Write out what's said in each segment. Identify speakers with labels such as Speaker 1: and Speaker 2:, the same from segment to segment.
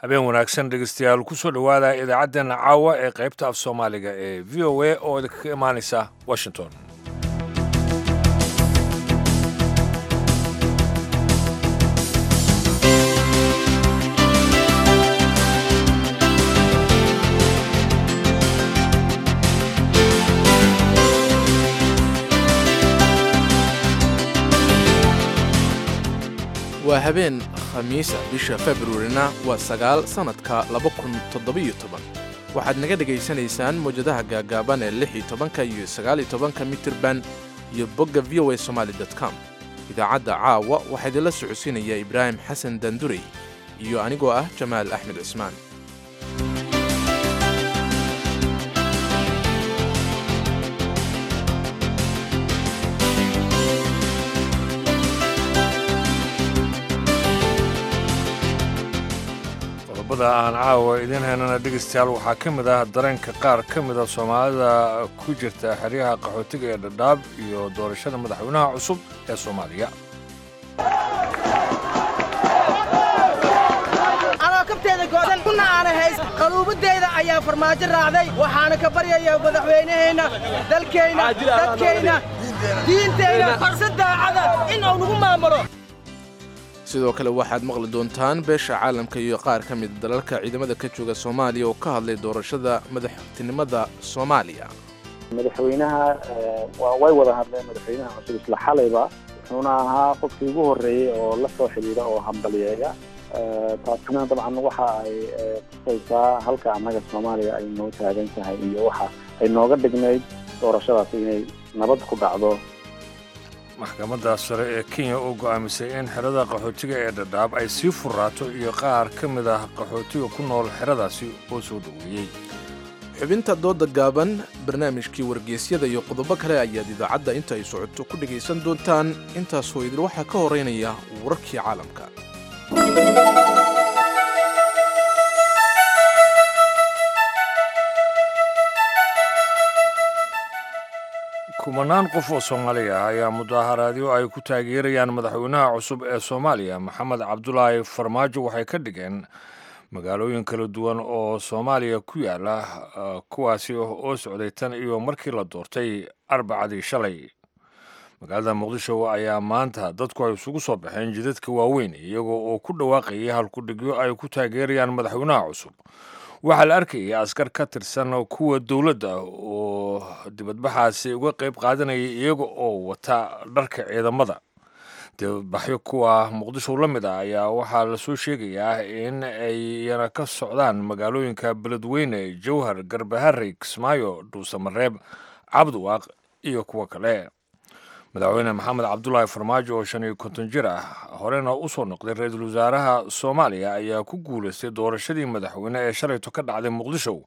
Speaker 1: habeen wanaagsan dhegeystayaal kusoo dhowaada idaacaddeena caawa ee qaybta af soomaaliga ee v o a oo idinkaga imaanaysa washington
Speaker 2: waa habeen khamiisa bisha februarina waa sagaal sannadka laba kun toddobiyo toban waxaad naga dhegaysanaysaan mawjadaha gaagaaban ee lix iyo tobanka iyo sagaaliyo tobanka mitirban iyo bogga v o a somaali com idaacadda caawa waxaa idinla socodsiinaya ibraahim xasan dandurey iyo anigoo ah jamaal axmed cismaan
Speaker 1: qodobada aan caawa idiin haynana dhegeystayaal waxaa ka mid ah dareenka qaar ka mida soomaalida ku jirta xeryaha qaxootiga ee dhadhaab iyo doorashada madaxweynaha cusub ee soomaaliya
Speaker 3: anoo kabteeda goodan kuna aana hays qaluubadeyda ayaa farmaajo raacday waxaana ka baryayaa madaxweynaheenna dalkeenna dadkeenna diinteenna farsa daacada in uu nagu maamulo
Speaker 2: sidoo kale waxaad maqli doontaan beesha caalamka iyo qaar ka mid dalalka ciidamada ka jooga soomaaliya oo ka hadlay doorashada madaxtinimada soomaaliya
Speaker 4: madaxweynaha way wada hadleen madaxweynaha cusub isla xalayba wuxuuna ahaa qofkii ugu horreeyey oo la soo xidhiidha oo hambaliyeeya taasina dabcan waxa ay tusaysaa halka annaga soomaaliya ay noo taagan tahay iyo waxa ay nooga dhignayd doorashadaasi inay nabad ku dhacdo
Speaker 1: maxkamadda sare ee kenya oo go'aamisay in xerada qaxootiga ee dhadhaab ay sii furraato iyo qaar ka mid ah qaxootiga ku nool xeradaasi oo soo dhoweeyey
Speaker 2: xubinta dooda gaaban barnaamijkii wargeysyada iyo qodobo kale ayaad idaacadda inta ay socoto ku dhegaysan doontaan intaasoo idil waxaa ka horeynaya wararkii caalamka
Speaker 1: kumanaan qof oo soomaali ah ayaa mudaaharaadyo ay ku taageerayaan madaxweynaha cusub ee soomaaliya maxamed cabdulaahi farmaajo waxay ka dhigeen magaalooyin kala duwan oo soomaaliya ku yaala kuwaasi oo socday tan iyo markii la doortay arbacadii shalay magaalada muqdisho ayaa maanta dadku ay isugu soo baxeen jidadka waaweyn iyagoo oo ku dhawaaqayay halkudhigyo ay ku taageerayaan madaxweynaha cusub waxaa la arkayay askar ka tirsan kuwa dowladda oo dibadbaxaasi uga qayb qaadanayay iyaga oo wata dharka ciidamada dibadbaxyo kuwa muqdisho la mid ah ayaa waxaa lasoo sheegayaa in ayna ka socdaan magaalooyinka beledweyne jowhar garbaharey kismaayo dhuusamareeb cabdiwaaq iyo kuwo kale madaxweyne maxamed cabdulaahi farmaajo oo shan iyo konton jir ah horena u soo noqday ra-iisul wasaaraha soomaaliya ayaa ku guulaystay doorashadii madaxweyne ee shalayto ka dhacday muqdisho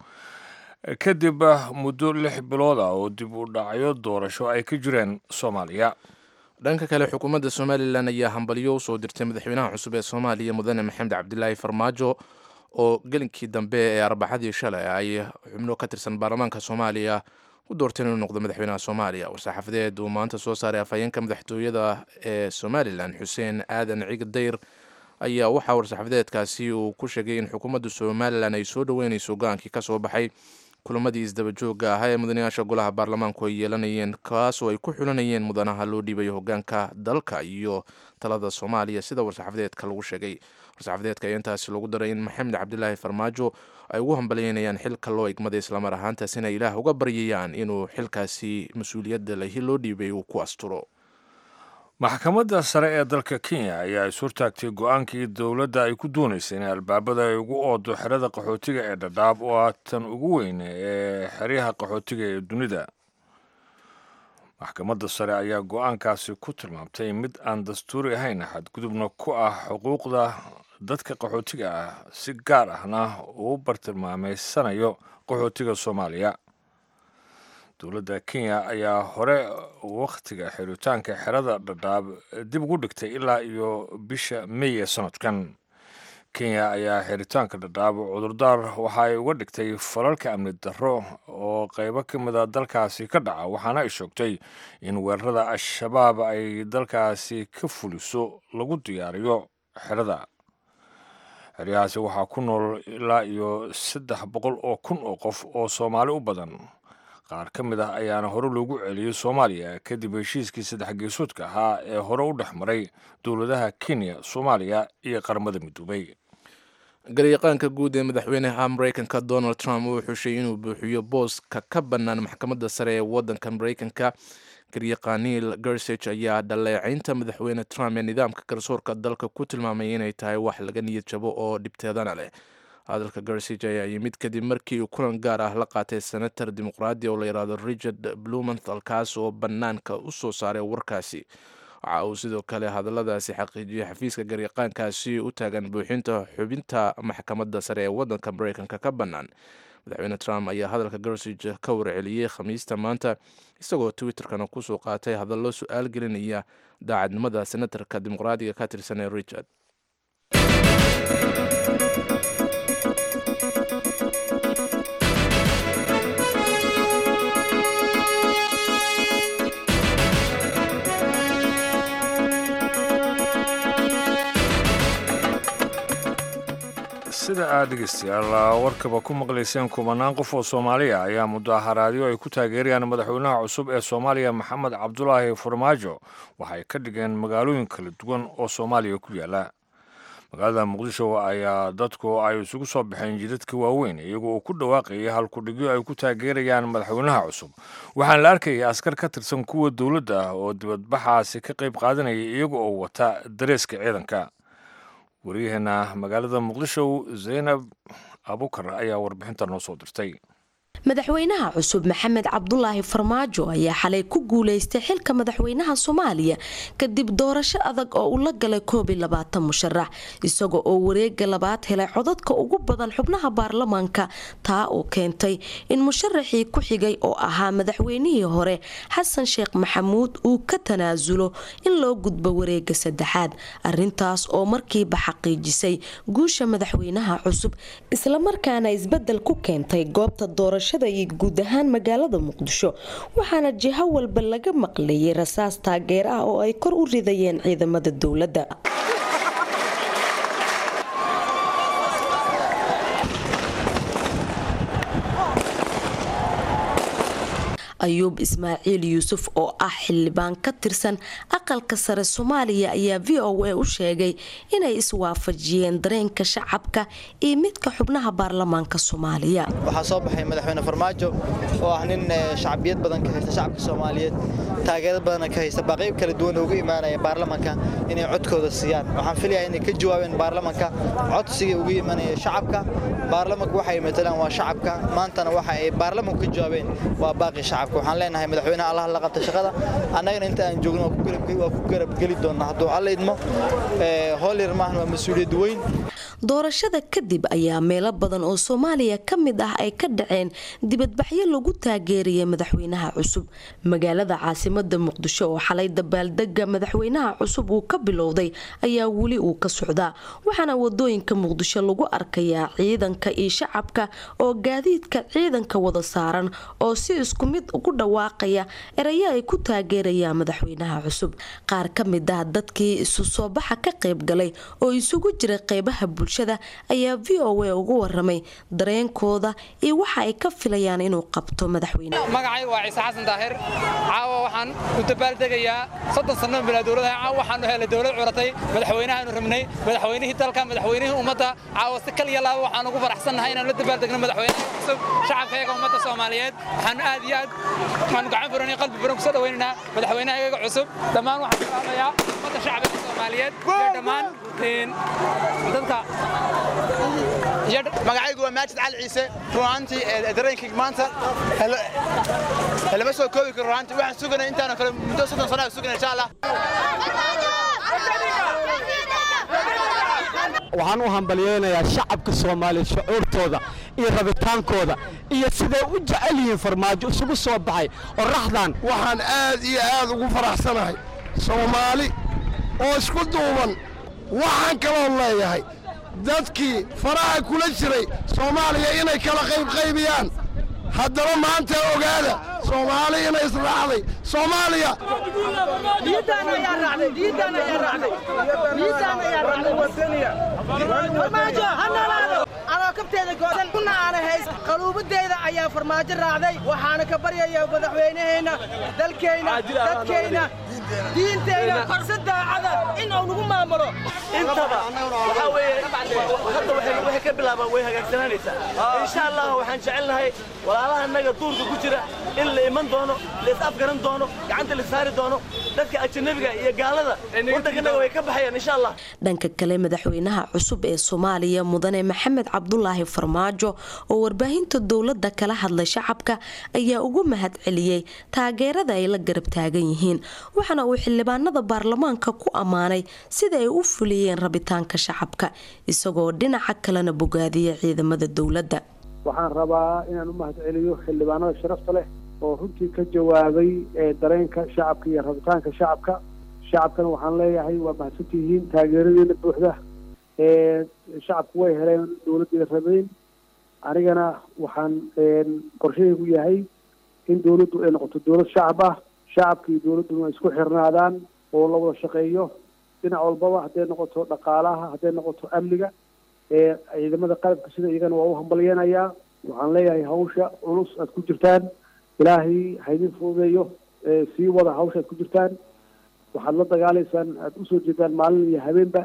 Speaker 1: kadib muddo lix bilood ah oo dib u dhacyo doorasho ay ka jireen soomaaliya
Speaker 2: dhanka kale xukuumadda somalilan ayaa hambalyo u soo dirtay madaxweynaha cusub ee soomaaliya mudane maxamed cabdilaahi farmaajo oo gelinkii dambe ee arbaxadii shalay ay xubno ka tirsan baarlamaanka soomaaliya u doorteen inuu noqdo madaxweynaha soomaaliya war-saxaafadeed uu maanta soo saaray afhayeenka madaxtooyada ee somalilan xuseen aadan ciga dayr ayaa waxaa war-saxaafadeedkaasi uu ku sheegay in xukuumadda somalilan ay soo dhoweynayso go-aankii ka soo baxay kulamadii isdaba joogga ahaa ee mudanayaasha golaha baarlamaanku ay yeelanayeen kaasoo ay ku xulanayeen mudanaha loo dhiibayo hogaanka dalka iyo talada soomaaliya sida war-saxaafadeedka lagu sheegay war-saxaafadeedka ayaa intaasi lagu daray in maxamed cabdilaahi farmaajo ay ugu hambalyeynayaan xilka loo igmaday islamar ahaantaasina ilaah uga baryayaan inuu xilkaasi mas-uuliyadda lahi loo dhiibay uu ku asturo
Speaker 1: maxkamadda sare ee dalka kenya ayaa is hortaagtay go-aankii dowladda ay ku doonaysay in albaabada ay ugu oodo xerada qaxootiga ee dhadhaab oo ah tan ugu weyn ee xeryaha qaxootiga ee dunida maxkamadda sare ayaa go-aankaasi ku tilmaamtay mid aan dastuuri ahayn xadgudubna ku ah xuquuqda dadka qaxootiga ah si gaar ahna uu bartilmaameysanayo qaxootiga soomaaliya dowladda kenya ayaa hore wakhtiga xiritaanka xerada dhadhaab dib ugu dhigtay ilaa iyo bisha mey ee sanadkan kenya ayaa xiritaanka dhadhaab cudurdaar waxa ay uga dhigtay falalka amni darro oo qaybo ka mida dalkaasi ka dhaca waxaana ay sheegtay in weerarada al-shabaab ay dalkaasi ka fuliso lagu diyaariyo xerada xeryahaasi waxaa ku nool ilaa iyo saddex boqol oo kun oo qof oo soomaali u badan qaar ka mid ah ayaana hore loogu celiyey soomaaliya kadib heshiiskii saddex geesoodka ahaa ee hore u dhex maray dowladaha kenya soomaaliya iyo qaramada midoobay
Speaker 2: garyaqaanka guud ee madaxweynaha mareykanka donald trump uu xushay inuu buuxiyo booska ka bannaan maxkamadda sare ee waddanka mareykanka garyaqaaniil gersage ayaa dhaleecaynta madaxweyne trump ee nidaamka garsoorka dalka ku tilmaamay inay tahay wax laga niyad jabo oo dhibteedana leh hadalka gersage ayaa yimid kadib markii uu kulan gaar ah la qaatay senator dimuqraadi oo la yidhaahdo richard blumenthal kaas oo bannaanka u soo saaray warkaasi waxa uu sidoo kale hadalladaasi xaqiijiyey xafiiska garyaqaankaasi u taagan buuxinta xubinta maxkamadda sare ee waddanka mareykanka ka bannaan madaxweyne trump ayaa hadalka gersage ka warceliyey khamiista maanta isagoo twitterkana kusoo qaatay hadallo su-aal gelinaya daacadnimada senatarka dimuqraadiga ka tirsan ee richard
Speaker 1: sida aad dhegeystayaal warkaba ku maqlayseen kubanaan qof oo soomaaliya ayaa mudaharaadyo ay ku taageerayaan madaxweynaha cusub ee soomaaliya maxamed cabdulaahi farmaajo waxay ka dhigeen magaalooyin kala duwan oo soomaaliya ku yaala magaalada muqdisho ayaa dadku ay isugu soo baxeen jidadka waaweyn iyagoo uu ku dhawaaqayay halkudhigyo ay ku taageerayaan madaxweynaha cusub waxaana la arkayay askar ka tirsan kuwa dowladda ah oo dibadbaxaasi ka qayb qaadanaya iyaga oo wata dareeska ciidanka waryaheena magaalada muqdisho zaynab abukar ayaa warbixinta noo soo dirtay
Speaker 5: madaxweynaha cusub maxamed cabdulaahi farmaajo ayaa xalay ku guuleystay xilka madaxweynaha soomaaliya kadib doorasho adag oo uu la galay koob iyo labaatan musharax isaga oo wareega labaad helay codadka ugu badan xubnaha baarlamaanka taa oo keentay in musharaxii ku xigay oo ahaa madaxweynihii hore xasan sheekh maxamuud uu ka tanaasulo in loo gudbo wareega saddexaad arintaas oo markiiba xaqiijisay guusha madaxweynaha cusub islamarkaana isbedel ku keentay goobta doorasho iyo guud ahaan magaalada muqdisho waxaana jiho walba laga maqlayay rasaas taageer ah oo ay kor u ridayeen ciidamada dowladda ayuub ismaaciil yuusuf oo ah xildhibaan ka tirsan aqalka sare soomaaliya ayaa v o a u sheegay inay iswaafajiyeen dareenka shacabka iyo midka xubnaha baarlamaanka soomaaliya
Speaker 6: waxaa soo baxay madaxweyne farmaajo oo ah nin shacbiyad badan ka haysta shacabka soomaaliyeed taageerad badana ka haysta baaqyb kala duwan uga imaanaya baarlamanka inay codkooda siiyaan waxaan filayaa inay ka jawaabeen baarlamanka codsiga uga imanaya shacabka baarlamanku waxay matalaan waa shacabka maantana waxa ay baarlamanku ka jawaabeen waa baaqi shacabka waxaan leenahay madaxweynaha allah la qabta shaqada annagana inta aan joogno waa ku garabgeli doonnaa hadduu alla idmo hool yar maahan waa mas-uuliyad weyn
Speaker 5: doorashada kadib ayaa meelo badan oo soomaaliya ka mid ah ay ka dhaceen dibadbaxyo lagu taageerayay madaxweynaha cusub magaalada caasimada muqdisho oo xalay dabaaldega madaxweynaha cusub uu ka bilowday ayaa weli uu ka socdaa waxaana wadooyinka muqdisho lagu arkayaa ciidanka iyo shacabka oo gaadiidka ciidanka wada saaran oo si isku mid ugu dhawaaqaya erayo ay ku taageerayaan madaxweynaha cusub qaar ka mid ah dadkii isu soo baxa ka qayb galay oo isugu jira qeybaha bulshada ayaa v o a ugu waramay dareenkooda iyo waxa ay ka filayaan inuu qabto madaxweyne
Speaker 7: magacayga waa ciise xasan daahir caawa waxaan u dabaaldegayaa soddon sanno bilaa dowladaha caawa waxaanu helay dowlad curatay madaxweynahaanu rabnay madaxweynihii dalka madaxweynihii ummadda caawa si kaliya laaba waxaan ugu faraxsannahay inaanu la dabaaldegno madaxweynaha cusub shacabkayaga ummadda soomaaliyeed waxaanu aad iyo aad waxaanu gacan furan iyo qalbi furan kusoo dhawaynaynaa madaxweynahayaga cusub dhammaan waxaan salaamayaa ummadda shacbiga soomaaliyeed iyo dhammaan dadka
Speaker 6: magacaygu waa maajid cali ciise runaantii dareenkayga maanta lama soo koobi karo runaantii waxaan suganay intaana kale muddo soddon sana suganay insha allah
Speaker 8: waxaan u hambalyeynayaa shacabka soomaaliya shucuurtooda iyo rabitaankooda iyo siday u jecel yihiin farmaajo isugu soo baxay oraxdan
Speaker 9: waxaan aad iyo aad ugu faraxsanahay soomaali oo isku duuban waxaan kaloo leeyahay dadkii faraha kula jiray soomaaliya inay kala qaybqaybiyaan haddaba maanta ogaada soomaali inay israacday soomaaliya
Speaker 3: farmaajo ha noolaado anoo kabteeda goosan kuna aana hays qaluubadeyda ayaa farmaajo raacday waxaana ka baryaya madaxweynaheenna dalkayna dadkayna diintayna si daacada in uu nagu maamulo
Speaker 10: intaba waxaa weeye hadda waxay ka bilaabaan way hagaagsananaysaa insha allah waxaan jecelnahay walaalaha annaga duurka ku jira in la iman doono la is afgaran doono gacanta la saari doono dadka ajanabiga iyo gaalada waddankanaga way ka baxayaan insha allah
Speaker 5: dhanka kale madaxweynaha cusub ee soomaaliya mudane maxamed cabdulaahi farmaajo oo warbaahinta dowladda kala hadlay shacabka ayaa ugu mahad celiyey taageerada ay la garab taagan yihiin waxaana uu xildhibaanada baarlamaanka ku ammaanay sida ay u fuliyeen rabitaanka shacabka isagoo dhinaca kalena bogaadiyay ciidamada dowladda
Speaker 11: waxaan rabaa inaan u mahad celiyo xildhibaanada sharafta leh oo runtii ka jawaabay dareenka shacabka iyo rabitaanka shacabka shacabkana waxaan leeyahay waa mahadsantihiin taageeradeena buuxda shacabku way heleen dowladdeeda rabeyn anigana waxaan qorshahaygu yahay in dowladdu ay noqoto dowlad shacab ah shacabka iyo dowladduna ay isku xirnaadaan oo la wada shaqeeyo dhinac walbaba hadday noqoto dhaqaalaha hadday noqoto amniga ciidamada qalabka sida iyagana waa u hambalyeenayaa waxaan leeyahay hawsha culus aad ku jirtaan ilaahay haydin fududeeyo sii wada hawsha aad ku jirtaan waxaad la dagaalaysaan aad usoo jeedaan maalin iyo habeenba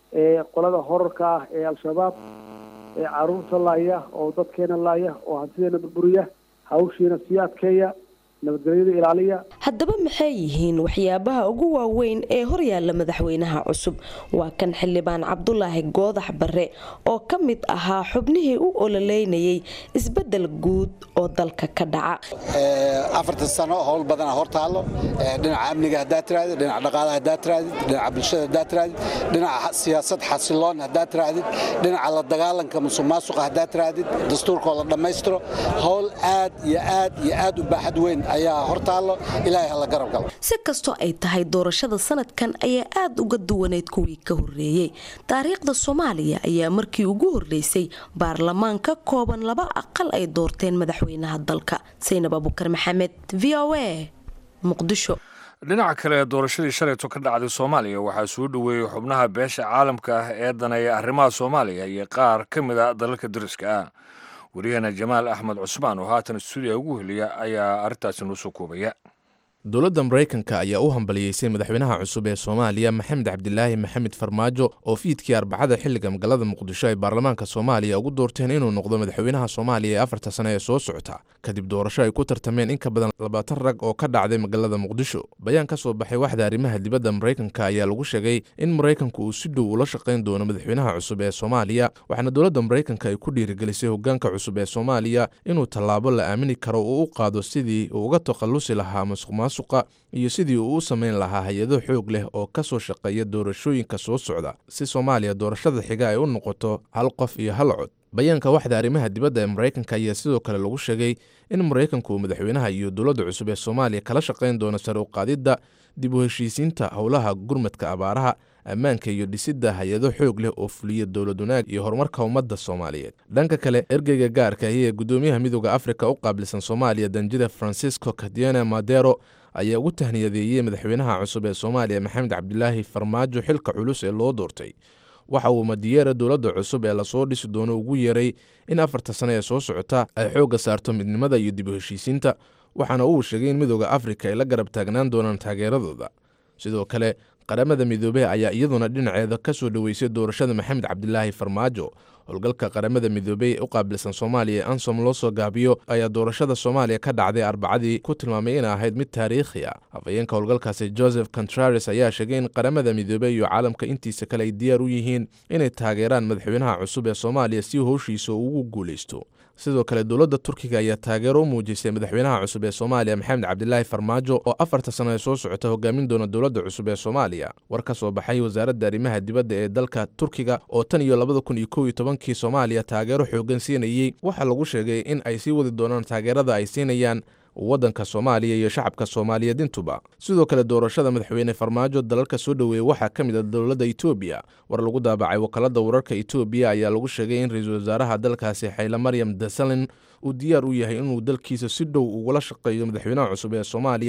Speaker 11: qolada horarka ah ee al-shabaab ee caruurta laaya oo dadkeena laaya oo hantideena burburiya hawshiina sii adkeeya nabadgelyada ilaaliya
Speaker 5: haddaba maxay yihiin waxyaabaha ugu waaweyn ee horyaalla madaxweynaha cusub waa kan xildhibaan cabdulaahi goodax bare oo ka mid ahaa xubnihii u ololeynayay isbedel guud oo dalka ka dhaca
Speaker 12: afartan sano howl badana hortaallo dhinaca amniga haddaad tirahdid dhinaca dhaqaalaha haddaad tirahdid dhinaca bulshada haddaad tirahdid dhinaca siyaasad xasiloon haddaad tirahdid dhinaca la dagaalanka musuq maasuqa haddaad tirahdid dastuurkoo la dhammaystiro howl aad iyo aad iyo aad u baaxad weyn ayaa hortaallo ilaahay hala garab galo
Speaker 5: si kastoo ay tahay doorashada sanadkan ayaa aada uga duwaneyd kuwii ka horreeyey taariikhda soomaaliya ayaa markii ugu horreysay baarlamaan ka kooban laba aqal ay doorteen madaxweynaha dalka saynab abukar maxamed v o a muqdisho
Speaker 1: dhinaca kale doorashadii shalayto ka dhacday soomaaliya waxaa soo dhoweeyey xubnaha beesha caalamka ah ee daneeya arrimaha soomaaliya iyo qaar ka mid a dalalka dariska ah wariyahana jamaal axmed cusmaan oo haatan stuudiya ugu heliya ayaa arrintaasi noo soo koobaya
Speaker 2: dowladda maraykanka ayaa u hambaliyeysay madaxweynaha cusub ee soomaaliya maxamed cabdilaahi maxamed farmaajo oo fiidkii arbacada xilliga magaalada muqdisho ay baarlamaanka soomaaliya ugu doorteen inuu noqdo madaxweynaha soomaaliya ee afarta sane ee soo socota kadib doorasho ay ku tartameen in ka badan labaatan rag oo ka dhacday magaalada muqdisho bayaan ka soo baxay waxda arrimaha dibadda maraykanka ayaa lagu sheegay in maraykanku uu si dhow ula shaqayn doono madaxweynaha cusub ee soomaaliya waxaana dowladda maraykanka ay ku dhiirigelisay hogaanka cusub ee soomaaliya inuu tallaabo la aamini karo uu u qaado sidii uu uga takhallusi lahaa masuq suqa iyo sidii uu u samayn lahaa hay-ado xoog leh oo ka soo shaqeeya doorashooyinka soo socda si soomaaliya doorashada xiga ay u noqoto hal qof iyo hal cod bayaanka waxda arrimaha dibadda ee maraykanka ayaa sidoo kale lagu sheegay in maraykanku uu madaxweynaha iyo dowladda cusub ee soomaaliya kala shaqayn doono sare u qaadidda dib u heshiisiinta howlaha gurmadka abaaraha ammaanka iyo dhisidda hay-ado xoog leh oo fuliya dowlad wanaag iyo horumarka ummadda soomaaliyeed dhanka kale ergeyga gaarka ahi ee guddoomiyaha midooda afrika u qaabilsan soomaaliya danjida francisco cadiana madero ayaa ugu tahniyadeeyey madaxweynaha cusub ee soomaaliya maxamed cabdilaahi farmaajo xilka culus ee loo doortay waxa uu madiyeera dowladda cusub ee lasoo dhisi doono ugu yeeray in afarta sane ee soo socota ay xoogga saarto midnimada iyo dib u heshiisiinta waxaana uu sheegay in midooda afrika ay la garab taagnaan doonaan taageeradooda sidoo kale qaramada midoobey ayaa iyaduna dhinaceeda ka soo dhoweysay doorashada maxamed cabdilaahi farmaajo howlgalka qaramada midoobey ee u qaabilsan soomaaliya ee ansom loo soo gaabiyo ayaa doorashada soomaaliya ka dhacday arbacadii ku tilmaamay inay ahayd mid taariikhi ah afhayeenka howlgalkaasi joseph contrares ayaa sheegay in qaramada midoobey iyo caalamka intiisa kale ay diyaar u yihiin inay taageeraan madaxweynaha cusub ee soomaaliya si howshiisa ugu guulaysto sidoo kale dowladda turkiga ayaa taageero u muujisay madaxweynaha cusub ee soomaaliya maxamed cabdilaahi farmaajo oo afarta sano ee soo socota hogaamin doona dowladda cusub ee soomaaliya war ka soo baxay wasaaradda arrimaha dibadda ee dalka turkiga oo tan iyo labada kun iyo kow iyo tobankii soomaaliya taageero xoogan siinayey waxaa lagu sheegay in ay sii wadi doonaan taageerada ay siinayaan waddanka soomaaliya iyo shacabka soomaaliyeed intuba sidoo kale doorashada madaxweyne farmaajo dalalka soo dhoweeyey waxaa ka mid a dowladda etoobiya war lagu daabacay wakaalada wararka etoobiya ayaa lagu sheegay in ra-iisul wasaaraha dalkaasi xayle maryam dasalin uu diyaar u yahay inuu dalkiisa si dhow ugula shaqeeyo madaxweynaha cusub ee soomaaliya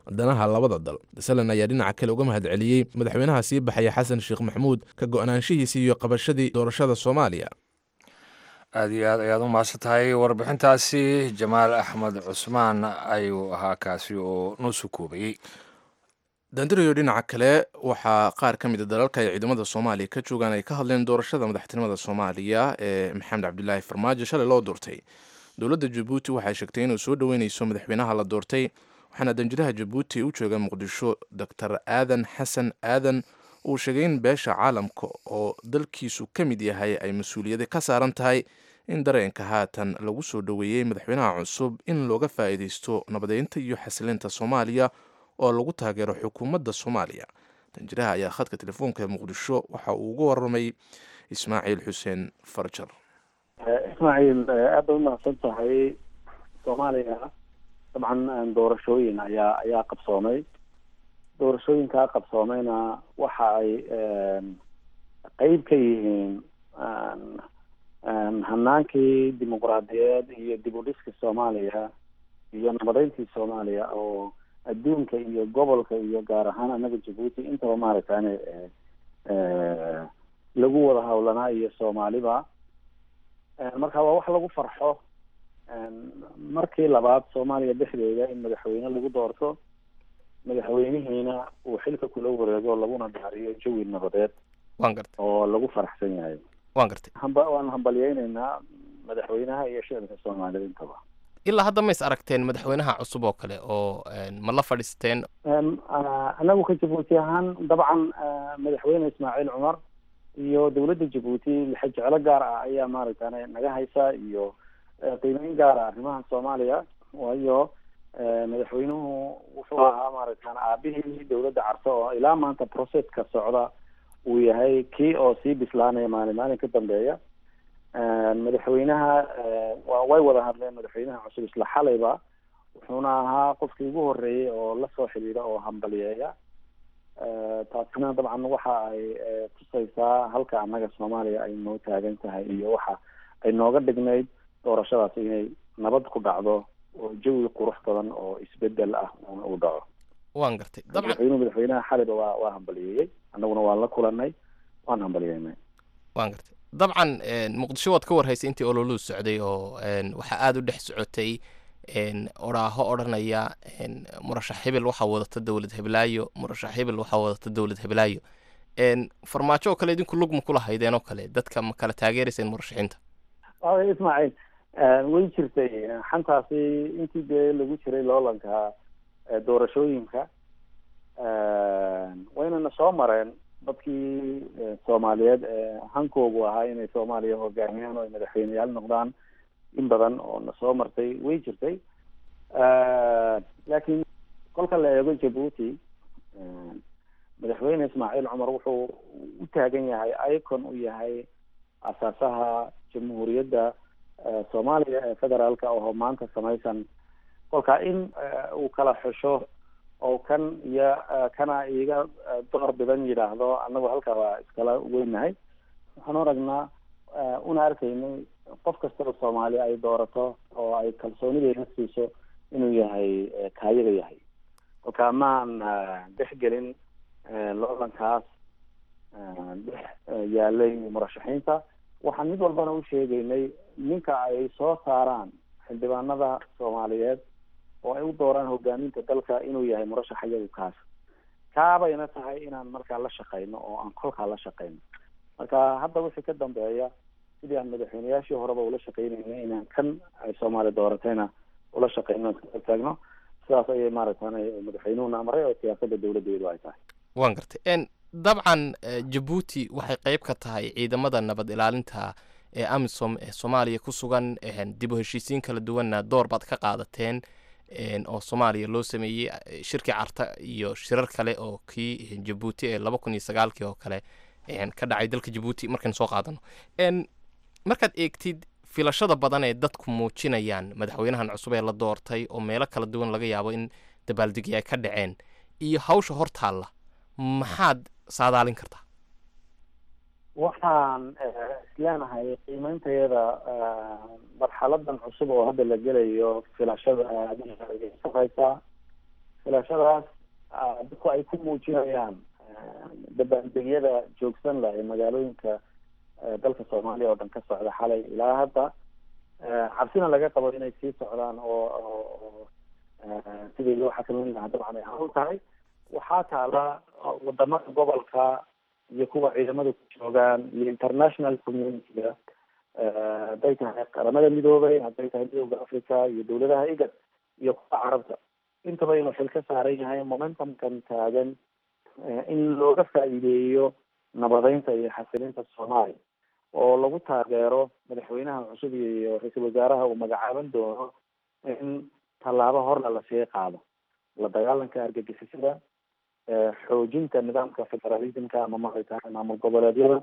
Speaker 2: danaha labada dal salen ayaa dhinaca kale uga mahad celiyey madaxweynaha sii baxaya xasan sheekh maxamuud ka go-naanshihiisii iyo qabashadii doorashada soomaaliya
Speaker 1: aada iyo aad ayaad u mahadsan tahay warbixintaasi jamaal axmed cusmaan ayuu ahaa kaasi oo noo soo koobayey
Speaker 2: dandirayo dhinaca kale waxaa qaar ka mid a dalalka ay ciidamada soomaaliya ka joogaan ay ka hadleen doorashada madaxtinimada soomaaliya ee maxamed cabdilaahi farmaajo shalay loo doortay dowladda jabuuti waxay sheegtay inuu soo dhoweyneyso madaxweynaha la doortay waxaana danjiraha jabuuti u jooga muqdisho doctor aadan xasan aadan uu sheegay in beesha caalamka oo dalkiisu ka mid yahay ay mas-uuliyada ka saaran tahay in dareenka haatan lagu soo dhoweeyey madaxweynaha cusub in looga faa'iideysto nabadeynta iyo xasilinta soomaaliya oo lagu taageero xukuumadda soomaaliya danjiraha ayaa khadka telefoonka ee muqdisho waxa uu uga waramay ismaaciil xuseen farjar
Speaker 4: ismaaciil aad bay umahadsan tahay soomaaliya dabcan doorashooyin ayaa ayaa qabsoomay doorashooyinkaa qabsoomayna waxa ay qeyb ka yihiin hanaankii dimuqraadiyeed iyo dib u dhiska soomaaliya iyo nabadeyntii soomaaliya oo adduunka iyo gobolka iyo gaar ahaan anaga jabuuti intaba maaragtane lagu wada hawlanaa iyo soomaaliba marka waa wax lagu farxo markii labaad soomaaliya dhexdeeda in madaxweyne lagu doorto madaxweynihiina uu xilka kula wareego laguna daariyo jawi nabadeed
Speaker 13: waan gartay
Speaker 4: oo lagu faraxsan yahay
Speaker 13: waan gartay
Speaker 4: hamba waan hambalyeyneynaa madaxweynaha iyo shicibka soomaalida intaba
Speaker 13: ilaa hadda ma is aragteen madaxweynaha cusub oo kale oo ma la fadhiisteen
Speaker 4: anagu ka jabuuti ahaan dabcan madaxweyne ismaaciil cumar iyo dowladda jabuuti lixa jeclo gaar ah ayaa maaragtane naga haysa iyo qiimeyn gaar ah arrimaha soomaaliya waayo madaxweynuhu wuxuu ahaa maaragtan aabihii dowladda carso oo ilaa maanta processka socda uu yahay kii oo sii bislaanaya maalin maalin ka dambeeya madaxweynaha wa way wada hadleen madaxweynaha cusub isla xalayba wuxuuna ahaa qofkii ugu horeeyey oo lasoo xidhiidha oo hambaliyeeya taasina dabcan waxa ay tusaysaa halka annaga soomaaliya ay noo taagan tahay iyo waxa ay nooga dhignayd doorashadaasi inay nabad ku dhacdo oo jawi qurux badan oo isbedel ah uu dhaco
Speaker 13: waan gartay dabcan
Speaker 4: madaxweynuhu madaxweynaha xalayba waa waa hambaliyeeyey annaguna waan la kulanay waan hambaliyeynay
Speaker 13: waan gartay dabcan muqdisho waad ka warhaysay intii ololuu socday oo waxaa aada u dhex socotay oraaho odhanaya murashax hebel waxaa wadata dowlad heblaayo murashax hebel waxaa wadata dowlad heblaayo farmaajo oo kale idinku lug ma kula haydeen oo kale dadka ma kala taageerayseen murashaxiinta
Speaker 4: ismaaciil way jirtay xantaasi intii dee lagu jiray loolanka doorashooyinka waynana soo mareen dadkii soomaaliyeed ee hankoogu ahaa inay soomaaliya hogaamiyaan oo ay madaxweyneyaal noqdaan in badan oo na soo martay way jirtay laakiin kolka la eego jabuuti madaxweyne ismaaciil cumar wuxuu u taagan yahay icon u yahay asaasaha jamhuuriyadda soomaaliya ee federaalka oo maanta samaysan kolka in uu kala xusho oo kan iyo kana iga door bidan yidhaahdo annagu halkaa waa iskala weynahay waxaan aragnaa una arkaynay qof kastaba soomaali ay doorato oo ay kalsoonideeda siiso inuu yahay kaayaga yahay kolka maan dhexgelin loolankaas dhex yaalay murashaxiinta waxaan mid walbana u sheegaynay ninka ay soo saaraan xildhibaanada soomaaliyeed oo ay u dooraan hogaaminta dalka inuu yahay murashax iyagu kaas kaabayna tahay inaan markaa la shaqeyno oo aan kolkaa la shaqeyno marka hadda wixii ka dambeeya sidii aan madaxweyneyaashii horeba ula shaqeynayna inaan kan ay soomaali dooratayna ula shaqeyno iska taagno sidaas ayay maaragtan madaxweynuhuna amray oo siyaasada dowladeedu ay tahay
Speaker 13: waan gartay dabcan jabuuti waxay qeyb ka tahay ciidamada nabad ilaalinta ee amisom ee soomaaliya ku sugan dib u heshiisiin kala duwanna door baad ka qaadateen oo soomaaliya loo sameeyey shirkii carta iyo shirar kale oo kii jabuuti ee laba kun iyo sagaalkii oo kale ka dhacay dalka jabuuti markaynu soo qaadano markaad eegtid filashada badan ee dadku muujinayaan madaxweynahan cusub ee la doortay oo meelo kala duwan laga yaabo in dabaaldegi ay ka dhaceen iyo hawsha hortaalla maxaad saadaalin kartaa
Speaker 4: waxaan isleenahay qiimeyntayada marxaladan cusub oo hadda la gelayo filashada aada sareysaa filashadaas dadku ay ku muujinayaan dabaaldegyada joogsan lah ee magaalooyinka dalka soomaaliya oo dhan ka socda xalay ilaa hadda cabsina laga qabo inay sii socdaan oo sidii loo xakameyn lahaa dabcan ay hawl tahay waxaa taala wadamada gobolka iyo kuwa ciidamada ku joogaan iyo international community-ga hadday tahay qaramada midoobay hadday tahay midooda africa iyo dawladaha igad iyo kuwa carabta intaba inuu xil ka saaran yahay momentumkan taagan in looga faa'iideeyo nabadeynta iyo xasilinta soomaaliya oo lagu taageero madaxweynaha cusub iyo ra-iisul wasaaraha uu magacaaban doono in tallaabo horna lasii qaado la dagaalanka argagixisada xoojinta nidaamka federalismka ama maxay tahay maamul goboleedyada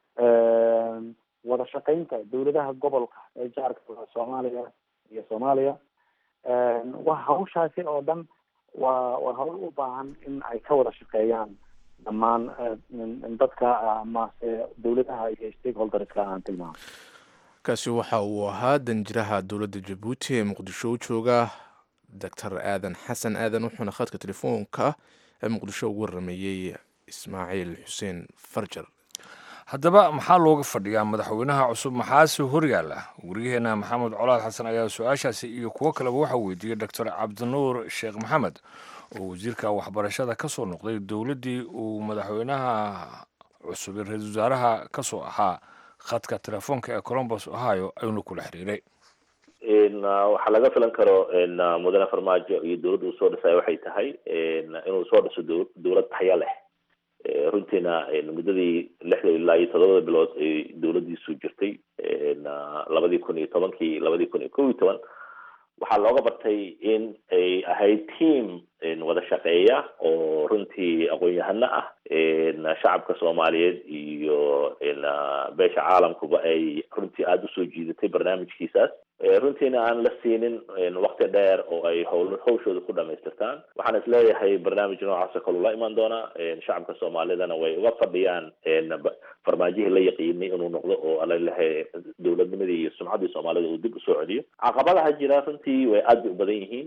Speaker 4: wada shaqeynta dawladaha gobolka ee jaarka soomaaliya iyo soomaaliya wa hawshaasi oo dhan waa waa hawl u baahan in ay ka wada shaqeeyaan dhammaan dadka amase dawladaha iyo stakeholderska aan tilmaamo
Speaker 2: kaasi waxa uu ahaa danjiraha dowladda jabuuti ee muqdisho u jooga doctor aadan xasan aadan wuxuuna khadka telefoonka ee muqdisho ugu warameeyey ismaaciil xuseen farjar
Speaker 1: haddaba maxaa looga fadhiyaa madaxweynaha cusub maxaase horyaala wariyaheena maxamed colaad xasan ayaa su-aashaasi iyo kuwo kaleba waxaa weydiiyey doctor cabdinuur sheekh maxamed oo wasiirka waxbarashada ka soo noqday dowladdii uu madaxweynaha cusub ee ra-iisul wasaaraha ka soo ahaa khadka telefoonka ee colombos ohio ayuuna kula xiriiray
Speaker 14: waxaa laga filan karo mudane farmaajo iyo dowladda uu soo dhisay waxay tahay inuu soo dhiso dowlad taxya leh runtiina muddadii lixda ilaa iyo todobada bilood ay dowladdiisu jirtay labadii kun iyo tobankii labadii kun iyo kow iyo toban waxaa looga bartay in ay ahayd team wada shaqeeya oo runtii aqoon-yahano ah shacabka soomaaliyeed iyo beesha caalamkuba ay runtii aada usoo jiidatay barnaamijkiisaas runtiina aan la siinin wakti dheer oo ay howl hawshooda ku dhamaystirtaan waxaan isleeyahay barnaamij noocaasoo kaleu la imaan doonaa shacabka soomaalidana way uga fadhiyaan farmaajihii la yaqiinay inuu noqdo oo alalahay dowladnimadii iyo sumcaddii soomaalida uu dib usoo celiyo caqabadaha jira runtii way aad bay u badan yihiin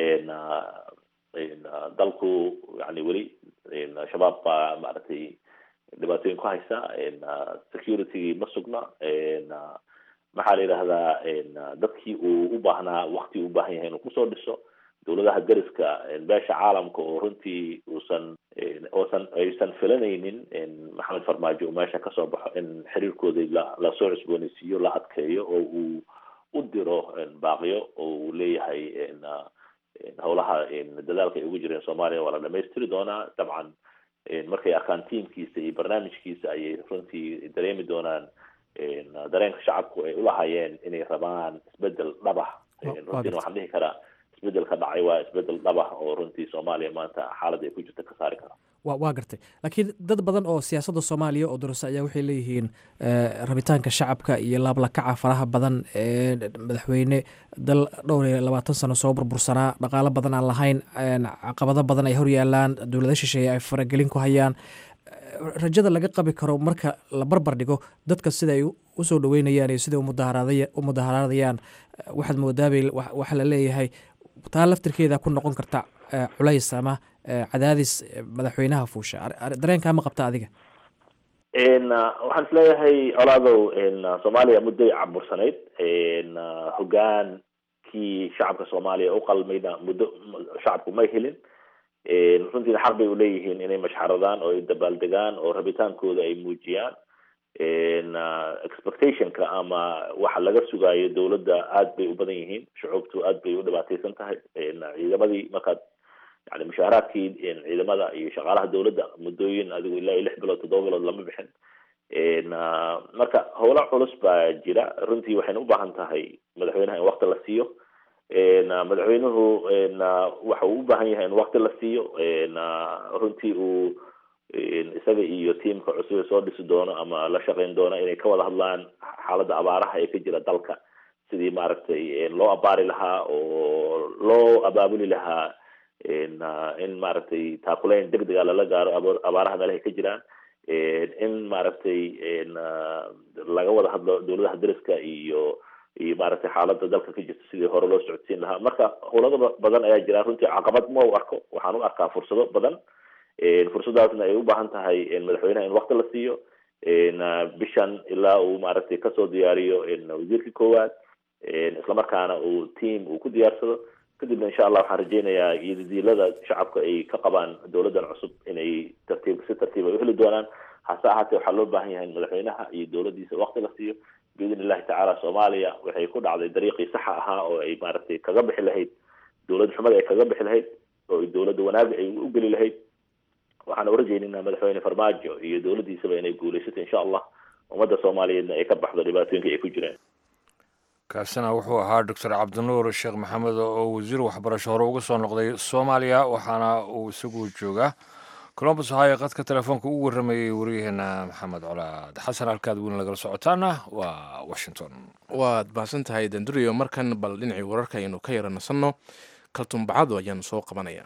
Speaker 14: dalku yani weli shabaab baa maaragtay dhibaatooyin ku haysa security ma sugna maxaa la yidhahdaa dadkii uu u baahnaa wakti u baahan yahay inuu kusoo dhiso dowladaha dariska beesha caalamka oo runtii uusan oosan aysan filanaynin maxamed farmaajo uu meesha kasoo baxo in xiriirkoodii la lasoo cusbooneysiiyo la adkeeyo oo uu u diro baaqiyo oo uu leeyahay howlaha dadaalka ay ugu jireen soomaaliya waa la dhamaystiri doonaa dabcan markay arkaan tiamkiisa iyo barnaamijkiisa ayay runtii dareemi doonaan dareenka shacabku ay ulahaayeen inay rabaan isbedel dhabah runtiina waxaan dhihi karaa isbedelka dhacay waa isbedel dhabah oo runtii soomaaliya maanta xaaladda ay ku jirta ka saari kara
Speaker 15: wa waa gartay laakiin dad badan oo siyaasadda soomaaliya oo dorasa ayaa waxay leeyihiin rabitaanka shacabka iyo laablakaca faraha badan ee madaxweyne dal dhowr iyo labaatan sano soo burbursanaa dhaqaalo badan aan lahayn caqabado badan ay horyaalaan dowlada shisheeye ay faragelin ku hayaan rajada laga qabi karo marka la barbar dhigo dadka sida ay usoo dhaweynayaan iyo sida u mudaharaadayaan waxaad moodaabay waxa la leeyahay taa laftirkeeda ku noqon karta culays ama cadaadis madaxweynaha fuusha dareenkaa ma qabta adiga
Speaker 14: waxaan isleeyahay colaadow soomaaliya mudday cabursanayd hogaankii shacabka soomaaliya u qalmayna muddo shacabku may helin runtiina xaq bay uleeyihiin inay mashxaradaan oo ay dabaaldegaan oo rabitaankooda ay muujiyaan expectationka ama waxa laga sugaayo dowladda aad bay u badan yihiin shucuubtu aad bay u dhibaateysan tahay ciidamadii markaad yani mushaaharaadkii ciidamada iyo shaqaalaha dowladda muddooyin adigu ilaa iyo lix bilood toddoba bilood lama bixin marka howlo culus baa jira runtii waxayna u baahan tahay madaxweynaha in wakti la siiyo madaxweynuhu waxa uu u baahan yahay in wakti la siiyo runtii uu isaga iyo tiamka cusub ee soo dhisi doono ama la shaqeyn doono inay ka wada hadlaan xaaladda abaaraha ee ka jira dalka sidii maaragtay loo abaari lahaa oo loo abaabuli lahaa in maaragtay taakuleyn deg dega lala gaaro abaaraha meelahay ka jiraan in maaragtay laga wada hadlo dowladaha dariska iyo iyo maaragtay xaaladda dalka ka jirta sidii hore loo socodsiin lahaa marka howlado badan ayaa jira runtii caqabad ma u arko waxaan u arkaa fursado badan fursadaasna ay u baahan tahay madaxweynaha in wakti la siiyo bishan ilaa uu maaragtay kasoo diyaariyo wasiirka koowaad islamarkaana uu team uu ku diyaarsado kadibna insha allah waxaan rajeynayaa iyodiilada shacabka ay ka qabaan dowladan cusub inay tartiib si tartiib ay uheli doonaan hase ahaatee waxaa loo baahan yahay in madaxweynaha iyo dowladiisa wakti la siiyo biidn illahi tacaala soomaaliya waxay ku dhacday dariiqii saxa ahaa oo ay maaragtay kaga bixi lahayd dowlad xumada ay kaga bixi lahayd oo dowladda wanaaga ay u geli lahayd waxaan urajeynaynaa madaxweyne farmaajo iyo dowladiisaba inay guuleysato insha allah ummadda soomaaliyeedna ay ka baxdo dhibaatooyinka ay ku jireen
Speaker 1: kaasina wuxuu ahaa doctor cabdinuur sheekh maxamed oo wasiir waxbarasho hore uga soo noqday soomaaliya waxaana uu isagu joogaa colombus ohio qadka telefoonka ugu warramayey waryaheena maxamed colaad xasan halkaad weyn lagala socotaana waa washington
Speaker 2: waad mahadsan tahay danduriyo markan bal dhinacii wararka aynu ka yara nasanno kaltumbacado ayaanu soo qabanaya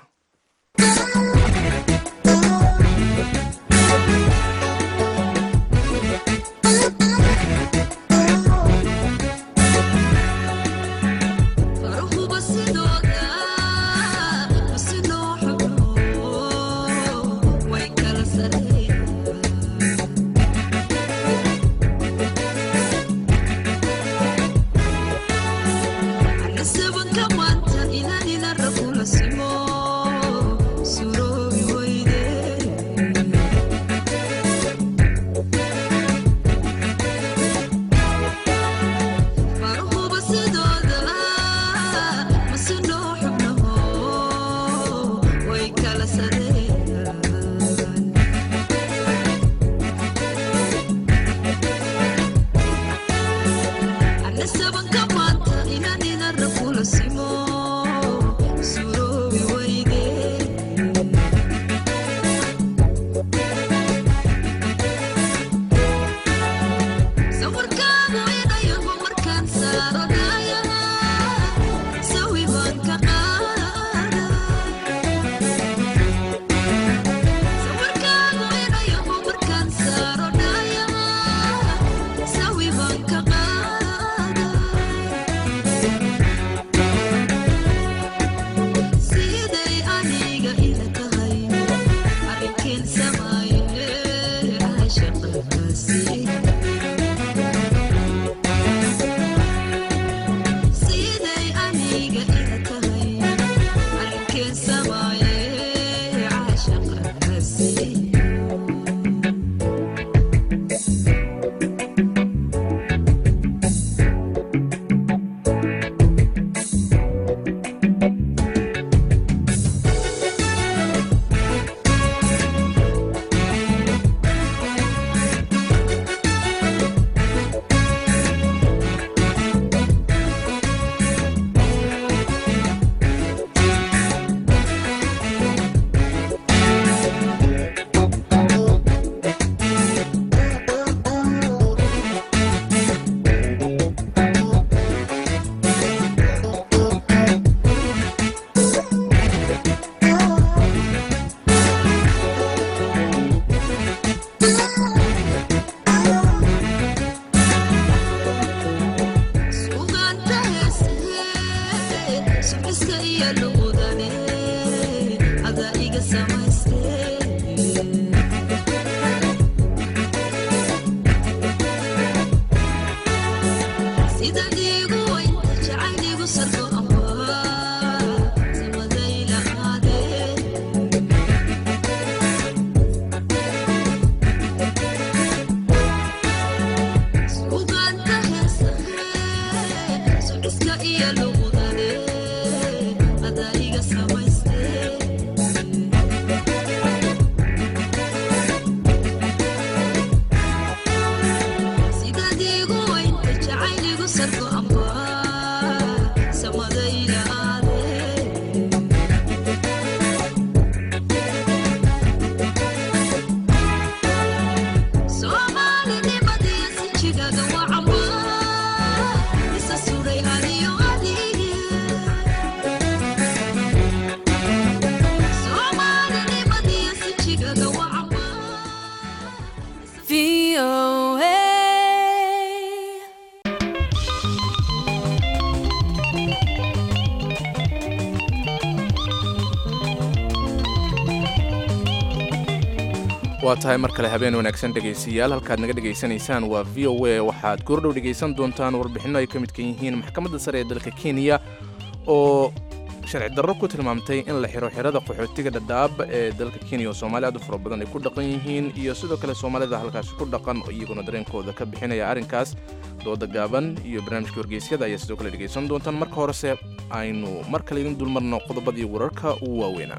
Speaker 2: waa tahay mar kale habeen wanaagsan dhegaystayaal halkaad naga dhegaysanaysaan waa v o a waxaad goordhow dhegaysan doontaan warbixinno ay ka midkan yihiin maxkamadda sare ee dalka kenya oo sharci darro ku tilmaamtay in la xiro xirada qaxootiga dhadhaab ee dalka kenya oo soomaali aad u fara badan ay ku dhaqan yihiin iyo sidoo kale soomaalida halkaasi ku dhaqan oo iyaguna dareenkooda ka bixinaya arrinkaas dooda gaaban iyo barnaamijka wargeysyada ayaa sidoo kale dhegaysan doontaan marka horese aynu mar kale idin dulmarno qodobadii wararka ugu waaweynaa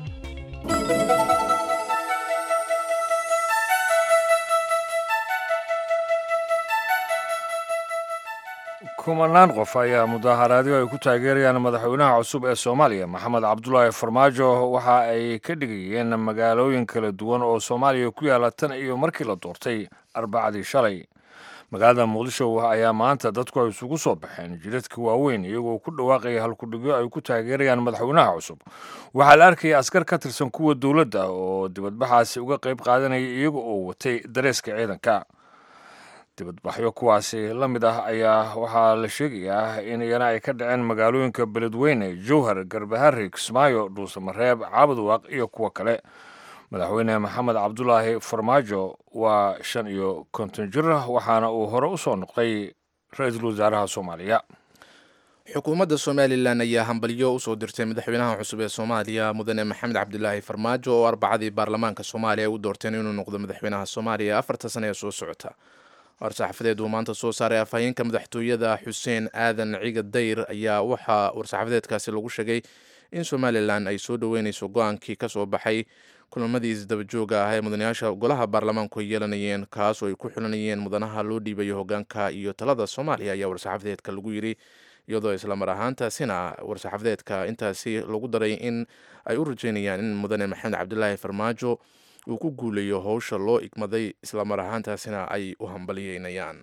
Speaker 1: kumanaan qof ayaa mudaaharaadyo ay ku taageerayaan madaxweynaha cusub ee soomaaliya maxamed cabdulaahi farmaajo waxa ay ka dhigayeen magaalooyin kala duwan oo soomaaliya ku yaala tan iyo markii la doortay arbacadii shalay magaalada muqdisho ayaa maanta dadku ay isugu soo baxeen jidadka waaweyn iyagoo ku dhawaaqaya halkudhigyo ay ku taageerayaan madaxweynaha cusub waxaa la arkaya askar ka tirsan kuwa dowladda oo dibadbaxaasi uga qayb qaadanaya iyaga oo watay dareeska ciidanka dibadbaxyo kuwaasi la mid ah ayaa waxaa la sheegayaa in iyana ay ka dhaceen magaalooyinka beledweyne jowhar garbahari kismaayo dhuusamareeb caabudwaaq iyo kuwo kale madaxweyne maxamed cabdulaahi farmaajo waa shan iyo konton jir waxaana uu hore u soo noqday ra-iisul wasaaraha soomaaliya
Speaker 2: xukuumadda somalilan ayaa hambalyo usoo dirtay madaxweynaha cusub ee soomaaliya mudane maxamed cabdilaahi farmaajo oo arbacadii baarlamaanka soomaaliya ay u doorteen inuu noqdo madaxweynaha soomaaliya afarta sane ee soo socota war-saxaafadeed uu maanta soo saaray afhayeenka madaxtooyada xuseen aadan ciga dayr ayaa waxaa war-saxaafadeedkaasi lagu sheegay in somalilan ay soo dhoweyneyso go-aankii ka soo baxay kulamadii isdabajooga ah ee mudanayaasha golaha baarlamaanku ay yeelanayeen kaas oo ay ku xulanayeen mudanaha loo dhiibayo hogaanka iyo talada soomaaliya ayaa war-saxaafadeedka lagu yidhi iyadoo islamar ahaantaasina war-saxaafadeedka intaasi lagu daray in ay u rajeynayaan in mudane maxamed cabdilaahi farmaajo uu ku guulayo howsha loo igmaday islamar ahaantaasina ay u hambaliyeynayaan